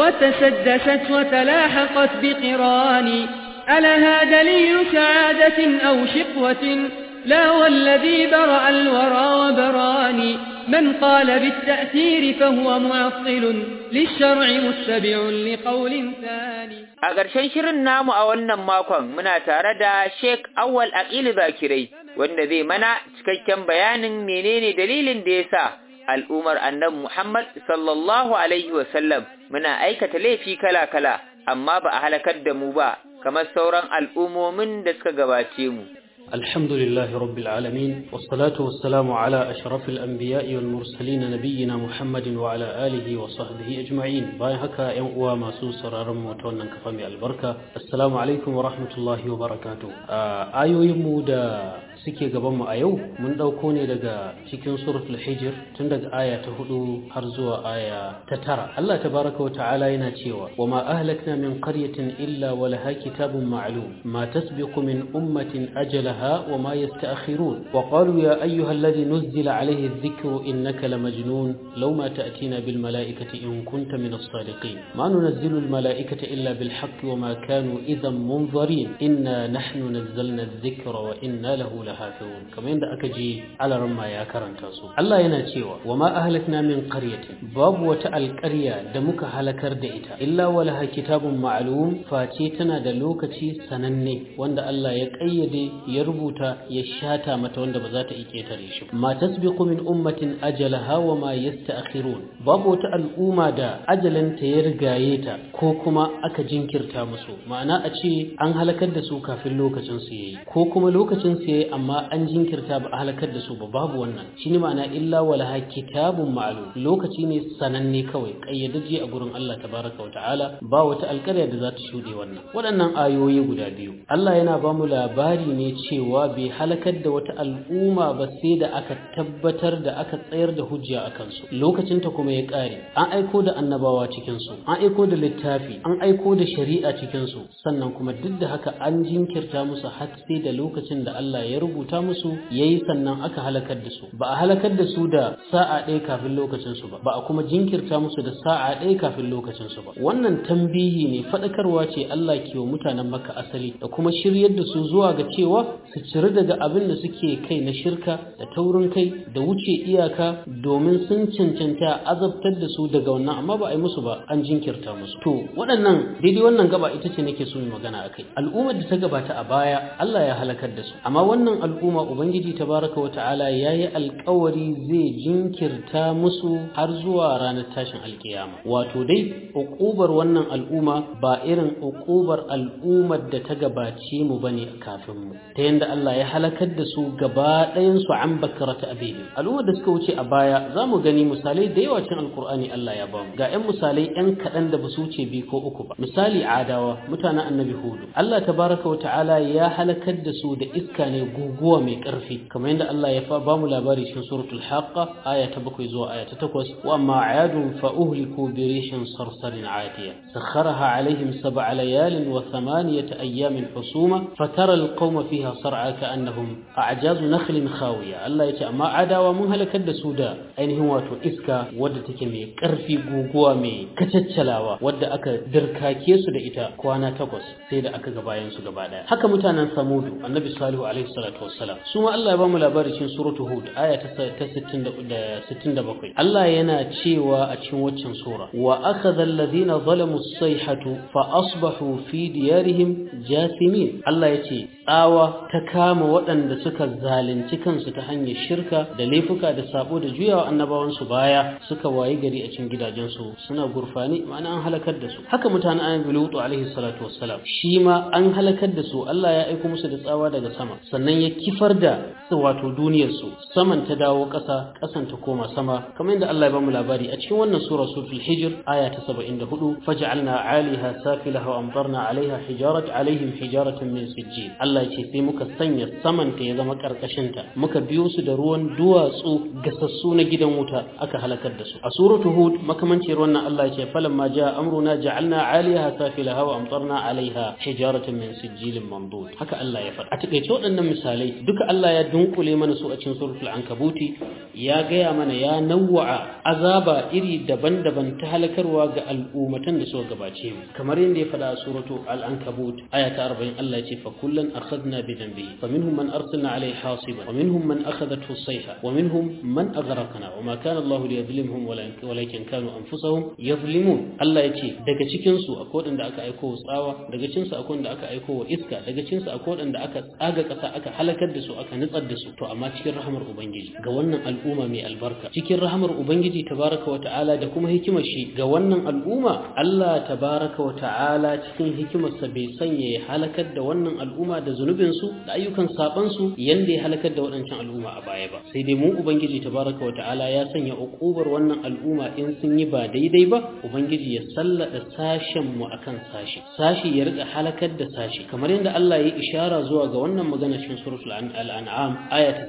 وتسدست وتلاحقت بقران ألها دليل سعادة أو شقوة لا والذي برأ الورى وبراني من قال بالتأثير فهو معطل للشرع متبع لقول ثاني A ƙarshen shirin namu a wannan makon muna tare da Sheikh Awwal Aqil Bakirai wanda zai mana cikakken bayanin menene dalilin da yasa al'ummar annabi Muhammad sallallahu alaihi wasallam muna aikata laifi kala-kala amma ba a halakar da mu ba kamar sauran al'ummomin da suka gabace mu. الحمد لله رب العالمين والصلاة والسلام على أشرف الأنبياء والمرسلين نبينا محمد وعلى آله وصحبه أجمعين باي هكا ينقوى ما سوسر رموتونا كفامي البركة السلام عليكم ورحمة الله وبركاته آيو يمودا suke gabanmu a yau mun ɗauko ne daga cikin suratul hijir tun daga aya ta hudu har zuwa aya ta tara Allah tabaraka wa ta'ala yana cewa wa ma ahlakna min qaryatin illa wa laha kitabun ma'lum ma tasbiqu min ummatin ajalaha wa ma yasta'khirun wa qalu ya ayyuha alladhi nuzila alayhi adh-dhikru innaka lamajnun law ma ta'tina bil mala'ikati in kunta min as-sadiqin ma nunazzilu al mala'ikata illa bil haqqi wa ma kanu idhan munzarin inna nahnu nazzalna adh-dhikra wa inna lahu lahafizun kamar yadda aka ji alaran ma ya karanta su Allah yana cewa wa ma ahlakna min qaryatin babu wata alƙarya da muka halakar da ita illa walaha kitabun ma'lum face tana da lokaci sananne wanda Allah ya kayyade ya rubuta ya shata mata wanda ba za ta iya ketare shi ma tasbiqu min ummatin ajalaha wa ma yasta'khirun babu wata al'umma da ajalanta ya rigaye ta ko kuma aka jinkirta musu ma'ana a ce an halakar da su kafin lokacin su yayi ko kuma lokacin su yayi amma an jinkirta ba a halakar da su ba babu wannan shine ma'ana illa walaha kitabun ma'lum lokaci ne sananne kawai kayyadaje a gurin Allah tabaraka wa ta'ala ba wata alƙarya da za ta shuɗe wannan waɗannan ayoyi guda biyu Allah yana ba mu labari ne cewa bai halakar da wata al'umma ba sai da aka tabbatar da aka tsayar da hujja a kansu lokacin ta kuma ya ƙare an aiko da annabawa cikin su an aiko da littafi an aiko da shari'a cikin su sannan kuma duk da haka an jinkirta musu har sai da lokacin da Allah ya rubuta musu yayi sannan aka halakar da su ba a halakar da su da sa'a ɗaya kafin lokacin su ba ba a kuma jinkirta musu da sa'a ɗaya kafin lokacin su ba wannan tambihi ne faɗakarwa ce Allah ke wa mutanen Makka asali da kuma shiryar da su zuwa ga cewa su ciri daga abin da suke kai na shirka da taurin kai da wuce iyaka domin sun cancanta azabtar da su daga wannan amma ba a yi musu ba an jinkirta musu to waɗannan daidai wannan gaba ita ce nake so mu magana akai al'ummar da ta gabata a baya Allah ya halakar da su amma wannan al'umma ubangiji tabaraka wa ta'ala yayi alƙawari zai jinkirta musu har zuwa ranar tashin alkiyama wato dai uqubar wannan al'umma ba irin uqubar al'ummar da ta gabace mu bane kafin mu ta yanda Allah ya halakar da su gaba ɗayan su an bakarata abihi al'ummar da suka wuce a baya za mu gani misalai da yawa cikin alkur'ani Allah ya bamu ga 'yan misalai 'yan kaɗan da ba su wuce biyu ko uku ba misali adawa mutanen annabi hudu Allah tabaraka wa ta'ala ya halakar da su da iska ne guguwa mai ƙarfi kamar yadda Allah ya fa bamu labari cikin suratul haqqa aya ta bakwai zuwa aya ta takwas wa amma ayadun fa uhliku bi rishin sarsarin atiya sakharaha alaihim sab'a layalin wa thamaniyata ayyamin husuma fatara alqawma fiha sar'a ka'annahum a'jazu nakhlin khawiya Allah yace amma adawa mun halakar da su da ainihin wato iska wadda take mai ƙarfi guguwa mai kacaccalawa wadda aka dirkake su da ita kwana takwas sai da aka ga bayan su gaba daya haka mutanen samudu annabi salihu alaihi salatu wassalam su ma Allah ya bamu labari cikin suratu hud aya ta 67 Allah yana cewa a cikin waccan sura wa akhadha alladhina zalamu as-sayhatu fa asbahu fi diyarihim jathimin Allah yace tsawa ta kama waɗanda suka zalunci kansu ta hanyar shirka da laifuka da sabo da juyawa annabawan su baya suka wayi gari a cikin gidajensu suna gurfani ma'ana an halakar da su haka mutanen annabi lutu alaihi salatu wassalam shi ma an halakar da su Allah ya aiko musu da tsawa daga sama sannan ya ya kifar da wato duniyarsu saman ta dawo ƙasa ƙasan ta koma sama kamar yadda Allah ya bamu labari a cikin wannan sura suratul hijr aya ta 74 faj'alna 'aliha safilaha wa amtarna 'alayha hijarat 'alayhim hijaratan min sijjil Allah ya ce sai muka sanya saman ta ya zama karkashin ta muka biyo su da ruwan duwatsu gasassu na gidan wuta aka halakar da su a suratul hud makamancin wannan Allah ya ce falamma jaa amruna ja'alna 'aliha safilaha wa amtarna 'alayha hijaratan min sijjilin mamdud haka Allah ya faɗa a takeice waɗannan misalai duka Allah ya dunkule mana su a cikin suratul ankabuti ya gaya mana ya nawwa'a azaba iri daban-daban ta halakarwa ga al'ummatan da suka gabace mu kamar yadda ya faɗa a suratu al-ankabut aya ta 40 Allah ya ce fa kullan akhadna bi dhanbihi fa minhum man arsalna alayhi hasiban wa minhum man akhadathu as-sayha wa minhum man aghraqna wa ma kana Allah liyadhlimhum walakin kanu anfusahum yadhlimun Allah ya ce daga cikin su akwai wanda aka aiko wa tsawa daga cikin su akwai wanda aka aiko wa iska daga cikin su akwai wanda aka tsaga kasa aka halakar da su aka nutsar da su to amma cikin rahamar ubangiji ga wannan al'umma mai albarka cikin rahamar ubangiji tabaraka wa ta'ala da kuma hikimar shi ga wannan al'umma Allah tabaraka wa ta'ala cikin hikimarsa bai sanya ya halakar da wannan al'umma da zunubin su da ayyukan saban su yanda ya halakar da waɗancan al'umma a baya ba sai dai mu ubangiji tabaraka wa ta'ala ya sanya uqubar wannan al'umma in sun yi ba daidai ba ubangiji ya sallada sashen mu akan sashi sashi ya rika halakar da sashi kamar yadda Allah ya ishara zuwa ga wannan magana cikin suratul an'am aya ta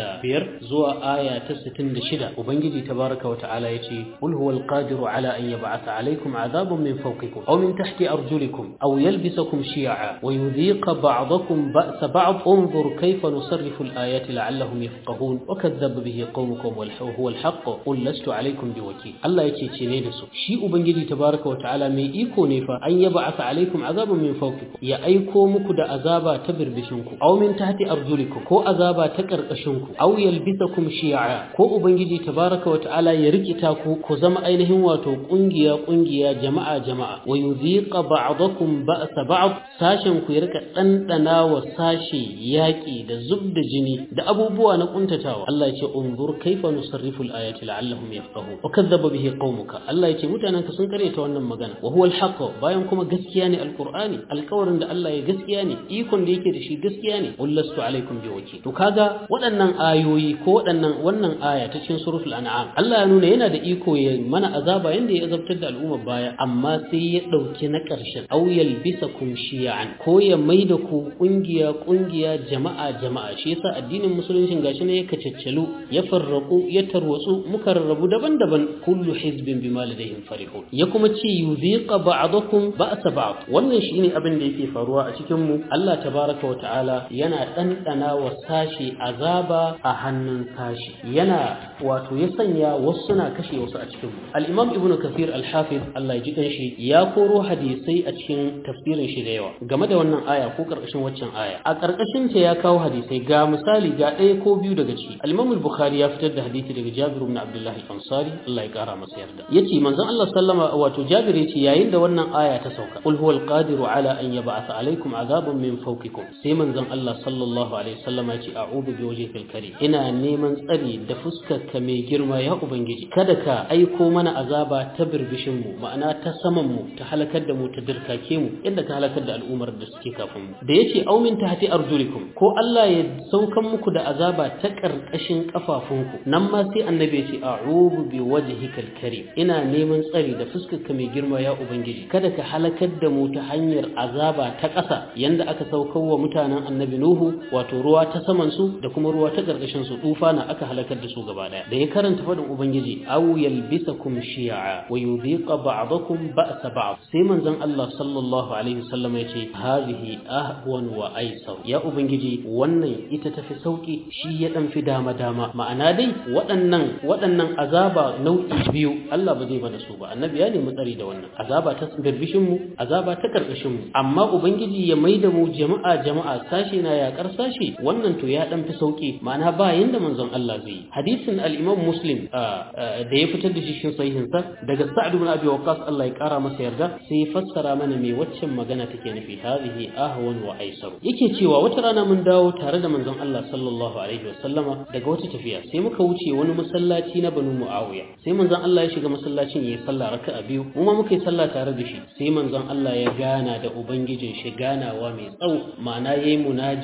65 zuwa aya ta 66 ubangiji tabaraka wa ta'ala yace qul huwal qadiru ala an yab'atha alaykum adhaban min fawqikum aw min tahti arjulikum aw yalbisakum shi'a wa yudhiqa ba'dakum ba'sa ba'd انظر كيف نصرف الآيات لعلهم يفقهون وكذب به قومكم وهو الحق قل لست عليكم بوكيل الله yake ce ne da su shi ubangiji tabaraka wa ta'ala mai iko ne fa an yab'atha alaykum azaban min fawqikum ya aiko muku da azaba ta birbishinku aw min tahti arjulikum ko azaba ta karkashinku aw yalbisakum shi'a ko ubangiji tabaraka wa ta'ala ya rikita ku ku zama ainihin wato kungiya kungiya jama'a jama'a wa yudhiqa ba'dakum ba'sa ba'd sashen ku ya rika dandana wa sashi yaki da zubda jini da abubuwa na kuntatawa Allah ya ce unzur kaifa nusarrifu al-ayati la'allahum yafqahun wa kadzdzaba bihi qaumuka Allah ya ce mutananka sun karyata wannan magana wa huwa al-haqq bayan kuma gaskiya ne alqur'ani alƙawarin da Allah ya gaskiya ne ikon da yake da shi gaskiya ne wallastu alaikum bi wakil to kaga waɗannan ayoyi ko waɗannan wannan aya ta cikin suratul an'am Allah ya nuna yana da iko ya mana azaba yanda ya azabtar da al'ummar baya amma sai ya dauki na ƙarshen aw yalbisakum shi'an ko ya maida ku kungiya kungiya jama'a jama'a shi yasa addinin musulunci gashi ne ya kacaccalu ya farraku ya tarwatsu muka rarrabu daban-daban kullu hizbin bima ladayhim farihun ya kuma ce yuziqa ba'dakum ba'sa ba'd wannan shine abin da yake faruwa a cikin mu Allah tabaraka wa ta'ala yana ɗanɗana wa sashi azaba a hannun sashi yana wato ya sanya wasu suna kashe wasu a cikin al-imam ibn kathir al-hafiz Allah ya ji kanshi ya koro hadisai a cikin tafsirin shi da yawa game da wannan aya ko karkashin waccan aya a karkashin ta ya kawo hadisai ga misali ga ɗaya ko biyu daga ciki al-imam al-bukhari ya fitar da hadisi daga jabir ibn abdullah al-ansari Allah ya kara masa yarda yace manzon Allah sallama wato jabir yace yayin da wannan aya ta sauka qul huwal qadiru ala an yab'atha alaykum azaban min fawqikum sai manzon Allah sallallahu alaihi wasallam ya ce a'udhu bi wajhikal karim ina neman tsari da fuskar ka mai girma ya ubangiji kada ka aiko mana azaba ta birbishin mu ma'ana ta saman mu ta halakar da mu ta dirkake mu yadda ka halakar da al'ummar da suke kafin mu da yace aw min tahti arjulikum ko Allah ya saukan muku da azaba ta karkashin kafafunku nan ma sai annabi ya ce a'udhu bi wajhikal karim ina neman tsari da fuskar ka mai girma ya ubangiji kada ka halakar da mu ta hanyar azaba ta ƙasa yanda aka saukar wa mutanen annabi nuhu wato ruwa ta saman su da kuma ruwa ta karkashin su tufa na aka halakar da su gaba daya da ya karanta fadin ubangiji aw yalbisakum shi'a wa yudhiqa ba'dakum ba'sa ba'd sai manzon Allah sallallahu alaihi wasallam ya ce hadhihi ahwan wa aisar ya ubangiji wannan ita tafi sauki shi ya dan fi dama dama ma'ana dai waɗannan waɗannan azaba nau'i biyu Allah ba zai bada su ba annabi ya nemi tsari da wannan azaba ta birbishin mu azaba ta karkashin mu amma ubangiji ya maida mu jama'a jama'a sashi na yakar sashi wannan to ya dan fi sauki ma'ana ba yanda manzon Allah zai hadisin al-Imam Muslim da ya fitar da shi cikin sahihin sa daga Sa'd ibn Abi Waqqas Allah ya kara masa yarda sai ya fassara mana me waccan magana take nufi hadhihi ahwan wa aisar yake cewa wata rana mun dawo tare da manzon Allah sallallahu alaihi wasallama daga wata tafiya sai muka wuce wani masallaci na Banu Muawiya sai manzon Allah ya shiga masallacin yayi sallah raka'a biyu mu ma muka yi sallah tare da shi sai manzon Allah ya gana da ubangijin shi ganawa mai tsawo ma'ana yayi munajati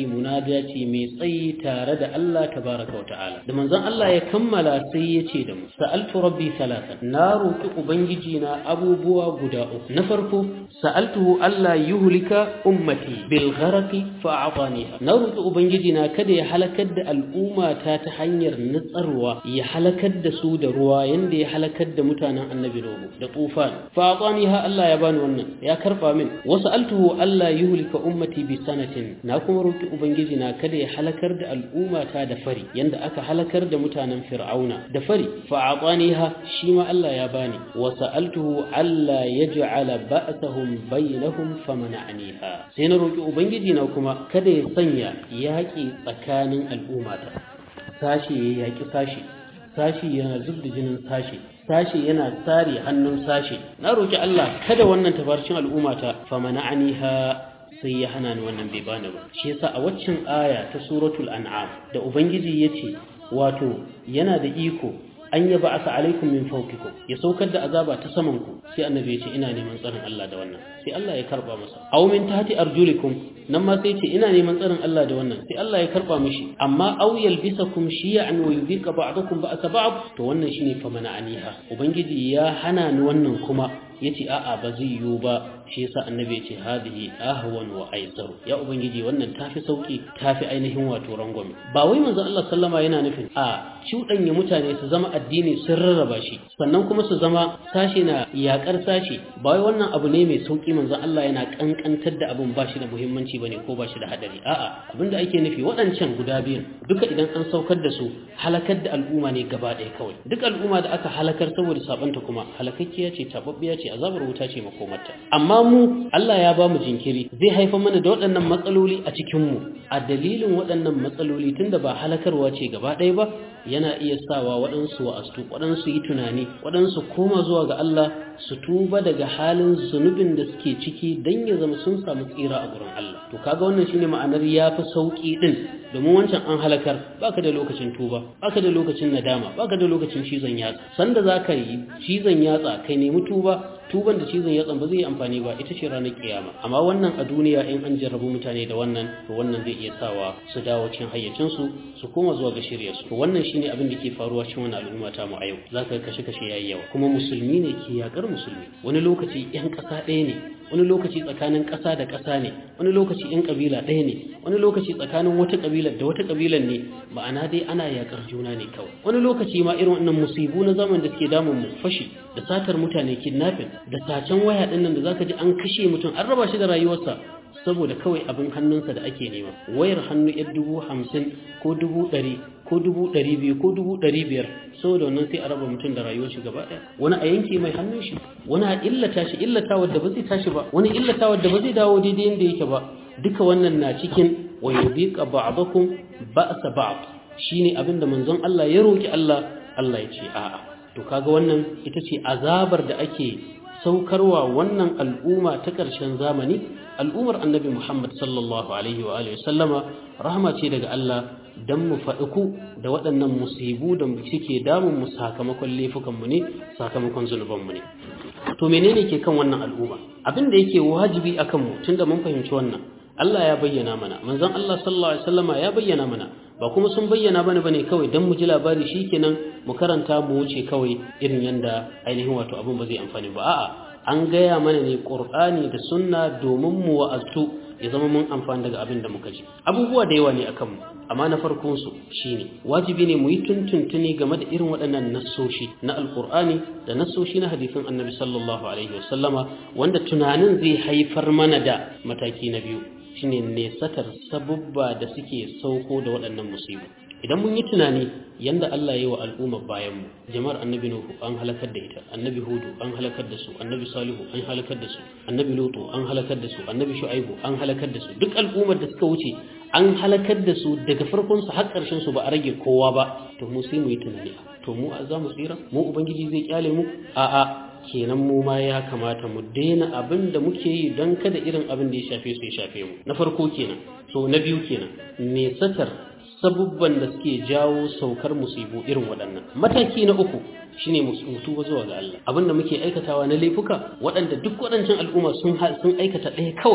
munajati mai tsayi tare da Allah tabaraka wa ta'ala da manzon Allah ya kammala sai ya ce da mu sa'altu rabbi thalathan na roki ubangiji na abubuwa guda uku na farko sa'altuhu Allah yuhlika ummati bil gharqi fa a'taniha na roki ubangiji na kada ya halakar da al'umma ta ta hanyar nutsarwa ya halakar da su da ruwa yanda ya halakar da mutanen annabi Nuhu da tufan fa a'taniha Allah ya bani wannan ya karba min wa sa'altuhu Allah yuhlika ummati bi sanatin na kuma roki ubangiji na kada ya halakar da al'umma ta da fari yanda aka halakar da mutanen fir'auna da fari fa a'taniha shi ma Allah ya bani wa sa'altuhu alla yaj'ala ba'sahum bainahum famana'aniha sai na roki ubangiji na kuma kada ya sanya yaki tsakanin al'ummata sashi ya yaki sashi sashi yana zubda jinin sashi sashi yana tsare hannun sashi na roki Allah kada wannan tabarcin al'ummata famana'aniha sai ya hana ni wannan bai bani ba shi yasa a waccan aya ta suratul an'am da ubangiji yace wato yana da iko an yaba asa alaikum min fawqikum ya saukar da azaba ta saman ku sai annabi ya ce ina neman tsarin Allah da wannan sai Allah ya karba masa aw min tahti arjulikum nan ma sai ce ina neman tsarin Allah da wannan sai Allah ya karba mishi amma aw yalbisakum shi'an wa yudhiqa ba'dakum ba'sa ba'd to wannan shine fa mana aniha ubangiji ya hana ni wannan kuma yace a'a ba zai yiwu ba shi yasa annabi ya ce hadihi ahwan wa aisaru ya ubangiji wannan tafi sauki tafi ainihin wato rangwame ba wai manzo Allah sallama yana nufin a cuɗanya mutane su zama addini sun rarraba shi sannan kuma su zama sashi na yakar sashi ba wai wannan abu ne mai sauki manzo Allah yana kankantar da abun ba shi da muhimmanci bane ko ba shi da hadari a'a abinda ake nufi waɗancan guda biyun duka idan an saukar da su halakar da al'umma ne gaba ɗaya kawai duk al'umma da aka halakar saboda sabanta kuma halakakkiya ce tababbiya ce azabar wuta ce makomarta amma mu Allah ya ba mu jinkiri zai haifar mana da waɗannan matsaloli a cikin mu a dalilin waɗannan matsaloli tunda ba halakarwa ce gaba ɗaya ba yana iya sawa waɗansu wa'astu waɗansu yi tunani waɗansu koma zuwa ga Allah su tuba daga halin zunubin da suke ciki don ya zama sun samu tsira a gurin Allah to kaga wannan shine ma'anar yafi sauki din domin wancan an halakar baka da lokacin tuba baka da lokacin nadama baka da lokacin cizon yatsa sanda zaka yi cizon yatsa kai nemi tuba tuban da cizon yatsan ba zai yi amfani ba ita ce ranar kiyama amma wannan a duniya in an jarrabu mutane da wannan to wannan zai iya sawa su dawo cikin hayyacinsu su koma zuwa ga shirya su to wannan shine abin da ke faruwa cikin wannan al'umma ta mu a yau zaka ga kashe kashe yayi yawa kuma musulmi ne ke yakar musulmi wani lokaci yan ƙasa ɗaya ne wani lokaci tsakanin ƙasa da ƙasa ne wani lokaci yan ƙabila ɗaya ne wani lokaci tsakanin wata ƙabilar da wata ƙabilar ne ma'ana dai ana yakar juna ne kawai wani lokaci ma irin wannan musibu na zaman da suke damun mu fashi da satar mutane kidnapping da sacen waya ɗin nan da zaka ji an kashe mutum an raba shi da rayuwarsa saboda kawai abin hannunsa da ake nema wayar hannu yar dubu hamsin ko dubu ɗari ko dubu ɗari biyu ko dubu ɗari biyar saboda wannan sai a raba mutum da rayuwar shi gaba ɗaya wani a yanke mai hannun shi wani a illata shi illata wadda ba zai tashi ba wani illata wadda ba zai dawo daidai yadda yake ba duka wannan na cikin wa yudhiqa ba'dakum ba'sa ba'd shine abin da manzon Allah ya roki Allah Allah ya ce a'a to kaga wannan ita ce azabar da ake saukarwa wannan al'umma ta ƙarshen zamani al'ummar annabi Muhammad sallallahu alaihi wa alihi sallama rahama ce daga Allah dan mu faɗiku da waɗannan musibu da suke damun mu sakamakon laifukan mu ne sakamakon zunuban mu ne to menene ke kan wannan al'umma abin da yake wajibi akan mu tunda mun fahimci wannan Allah ya bayyana mana manzon Allah sallallahu alaihi wasallama ya bayyana mana ba kuma sun bayyana bane bane kawai dan mu ji labari shikenan mu karanta mu wuce kawai irin yanda ainihin wato abin ba zai amfani ba a'a an gaya mana ne Qur'ani da sunna domin mu wa'azu ya zama mun amfani daga abin da muka ji abubuwa da yawa ne akan mu amma na farkon su shine wajibi ne mu yi tuntuntuni game da irin waɗannan nassoshi na alqur'ani da nassoshi na hadisin annabi sallallahu alaihi wasallama wanda tunanin zai haifar mana da mataki na biyu shine nesatar sabubba da suke sauko da waɗannan musibu idan mun yi tunani yanda Allah ya yi wa al'ummar bayan mu jama'ar annabi nuhu an halakar da ita annabi hudu an halakar da su annabi salihu an halakar da su annabi lutu an halakar da su annabi shu'aibu an halakar da su duk al'ummar da suka wuce an halakar da su daga farkon su har ƙarshen su ba a rage kowa ba to mu sai mu yi tunani to mu za mu tsira mu ubangiji zai kyale mu a'a kenan mu ma ya kamata mu daina abin da muke yi don kada irin abin da ya shafe su ya shafe mu na farko kenan so na biyu kenan nesatar sabubban da suke jawo saukar musibu irin waɗannan mataki na uku shine mutu ba zuwa ga Allah abin da muke aikatawa na laifuka waɗanda duk waɗancan al'umma sun sun aikata ɗaya kawai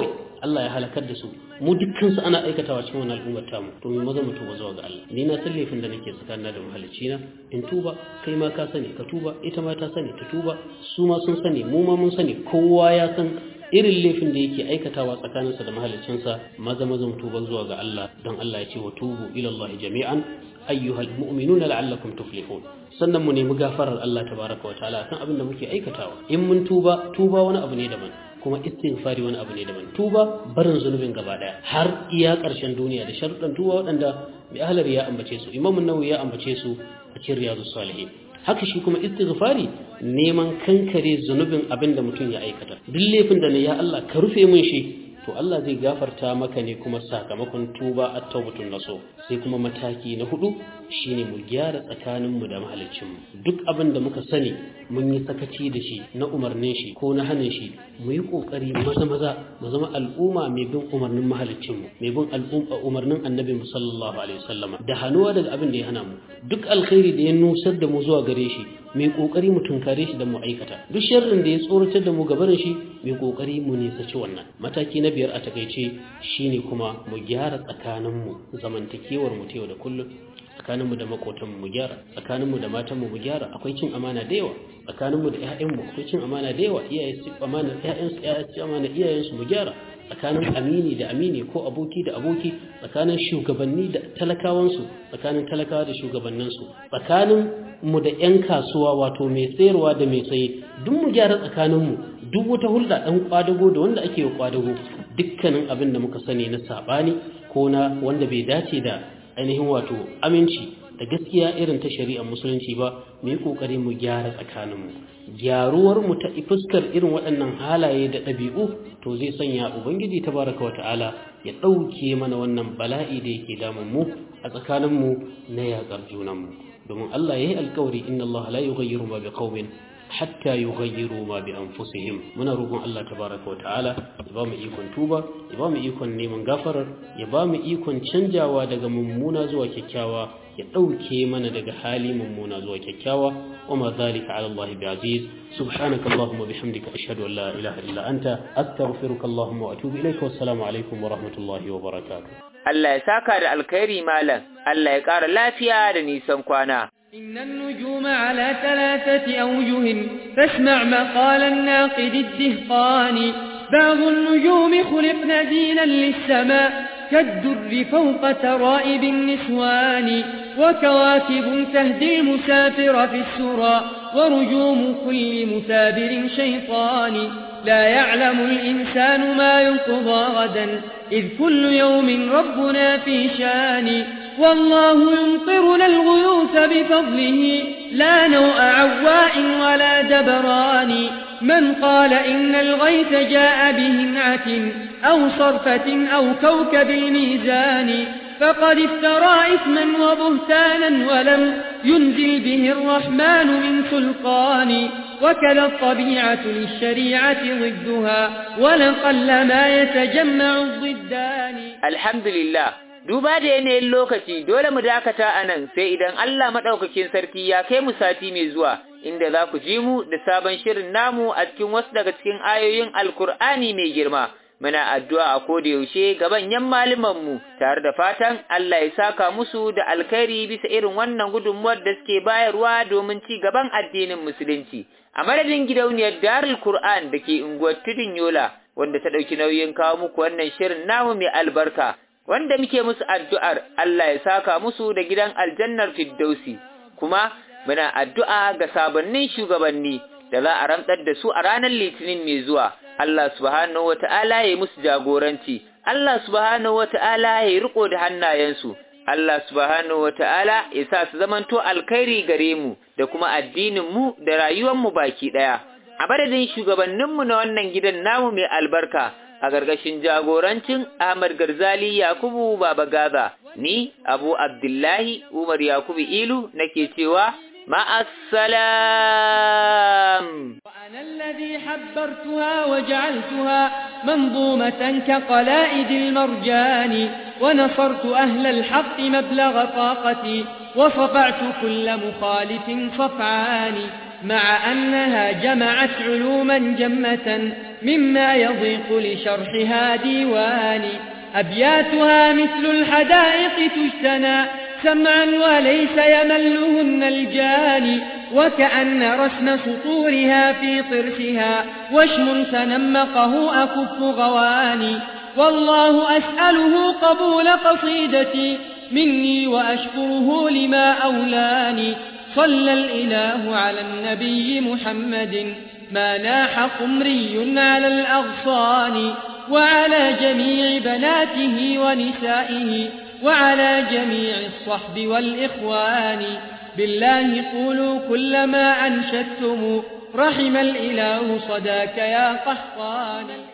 Allah ya halakar da su mu dukkan su ana aikatawa cikin wannan al'ummar tamu to mu maza mu tuba zuwa ga Allah ni na san laifin da nake tsakanin da mahalicci na in tuba kai ma ka sani ka tuba ita ma ta sani ta tuba su ma sun sani mu ma mun sani kowa ya san irin laifin da yake aikatawa tsakaninsa da mahaliccinsa maza maza mu tuba zuwa ga Allah don Allah ya ce wa tubu ila Allah jami'an ayyuhal mu'minuna la'allakum tuflihun sannan mu nemi gafarar Allah tabaraka wa ta'ala kan abin da muke aikatawa in mun tuba tuba wani abu ne daban kuma istighfari wani abu ne daban tuba barin zunubin gaba daya har iya karshen duniya da sharuɗan tuba waɗanda mai ahlar ya ambace su imamu nawawi ya ambace su a cikin riyadus salihin haka shi kuma istighfari neman kankare zunubin abin da mutum ya aikata duk laifin da na ya Allah ka rufe min shi to Allah zai gafarta maka ne kuma sakamakon tuba at-tawbatun naso sai kuma mataki na hudu shine mu gyara tsakaninmu da mahaliccinmu duk abin da muka sani mun yi sakaci da shi na umarnin shi ko na hanin shi mu yi kokari maza maza mu zama al'umma mai bin umarnin mahaliccinmu mai bin al'umma umarnin annabi sallallahu alaihi wasallam da hanuwa daga abin da ya hana mu duk alkhairi da ya nusar da mu zuwa gare shi mai kokari mu tunkare shi da mu aikata duk sharrin da ya tsoratar da mu gabarin shi mai kokari mu nisaci wannan mataki na biyar a takaice shine kuma mu gyara tsakaninmu zamantakewar mu ta yau da kullum tsakaninmu da makotanmu mu gyara tsakaninmu da matanmu mu gyara akwai cin amana da yawa tsakaninmu da ƴaƴanmu akwai cin amana da yawa iyaye su amana ƴaƴansu ƴaƴa su amana iyayensu mu gyara tsakanin amini da amini ko aboki da aboki tsakanin shugabanni da talakawansu tsakanin talakawa da shugabanninsu tsakanin mu da ƴan kasuwa wato mai sayarwa da mai saye duk mu gyara tsakaninmu duk wata hulɗa ɗan kwadago da wanda ake yi kwadago dukkanin abin da muka sani na saɓani ko na wanda bai dace da ainihin wato aminci da gaskiya irin ta shari'ar musulunci ba mu yi kokari mu gyara tsakaninmu gyaruwar mu ta fuskar irin waɗannan halaye da ɗabi'u to zai sanya ubangiji tabaraka wa ta'ala ya ɗauke mana wannan bala'i da yake damun mu a tsakaninmu na yaƙar junanmu domin Allah ya yi alkawari inna Allah la yughayyiru ma biqaumin hatta yughayyiru ma bi anfusihim muna roƙon Allah tabaraka wa ta'ala ya ba mu ikon tuba ya ba mu ikon neman gafarar ya ba mu ikon canjawa daga mummuna zuwa kyakkyawa ya ɗauke mana daga hali mummuna zuwa kyakkyawa wa ma zalika ala Allah bi aziz subhanaka allahumma bihamdika ashhadu an la ilaha illa anta astaghfiruka allahumma wa atubu ilayka wassalamu alaikum wa rahmatullahi wa barakatuh Allah ya saka da alkhairi malam Allah ya ƙara lafiya da nisan kwana إن النجوم على ثلاثة أوجه فاسمع مقال الناقد الدهقان بعض النجوم خلقن زينا للسماء كالدر فوق ترائب النسوان وكواكب تهدي المسافر في السرى ورجوم كل مثابر شيطان لا يعلم الإنسان ما ينقضى غدا إذ كل يوم ربنا في شان والله يمطرنا الغيوث بفضله لا نوء عواء ولا دبران من قال إن الغيث جاء بهمعة أو صرفة أو كوكب الميزان فقد افترى إثما وبهتانا ولم ينزل به الرحمن من سلطان وكذا الطبيعة للشريعة ضدها ولقل ما يتجمع الضدان الحمد لله duba da yanayin lokaci dole mu dakata a nan sai idan Allah maɗaukakin sarki ya kai mu sati mai zuwa inda za ku ji mu da sabon shirin namu a cikin wasu daga cikin ayoyin alkur'ani mai girma muna addu'a a koda yaushe ga manyan mu tare da fatan Allah ya saka musu da alkhairi bisa irin wannan gudunmuwar da suke bayarwa domin ci gaban addinin musulunci a madadin gidauniyar Darul Qur'an da ke unguwar Tudun Yola wanda ta ɗauki nauyin kawo muku wannan shirin namu mai albarka wanda muke musu addu'ar Allah ya saka musu da gidan aljannar Firdausi, kuma muna addu'a ga sabannin shugabanni da za a rantsar da su a ranar Litinin mai zuwa, Allah subhanahu wa ta'ala ya yi musu jagoranci, Allah subhanahu wa ta'ala ya yi riko da hannayensu, Allah subhanahu wa ta'ala ya sa su zamanto alkhairi gare mu da kuma addininmu da rayuwanmu baki ɗaya. A madadin shugabanninmu na wannan gidan namu mai albarka, a gargashin jagorancin Ahmad Garzali Yakubu Baba Gaza, ni Abu Abdullahi Umar Yakubu Ilu nake cewa ma'assalam. وأنا الذي حبرتها وجعلتها منظومة كقلائد المرجان ونصرت أهل الحق مبلغ طاقتي وصفعت كل مخالف صفعان مع أنها جمعت علوما جمة مما يضيق لشرحها ديواني أبياتها مثل الحدائق تجتنى سمعا وليس يملهن الجاني وكأن رسم سطورها في طرفها وشم تنمقه أكف غواني والله أسأله قبول قصيدتي مني وأشكره لما أولاني صلى الإله على النبي محمد ما ناح قمري على الأغصان وعلى جميع بناته ونسائه وعلى جميع الصحب والإخوان بالله قولوا كل ما أنشدتم رحم الإله صداك يا قحطان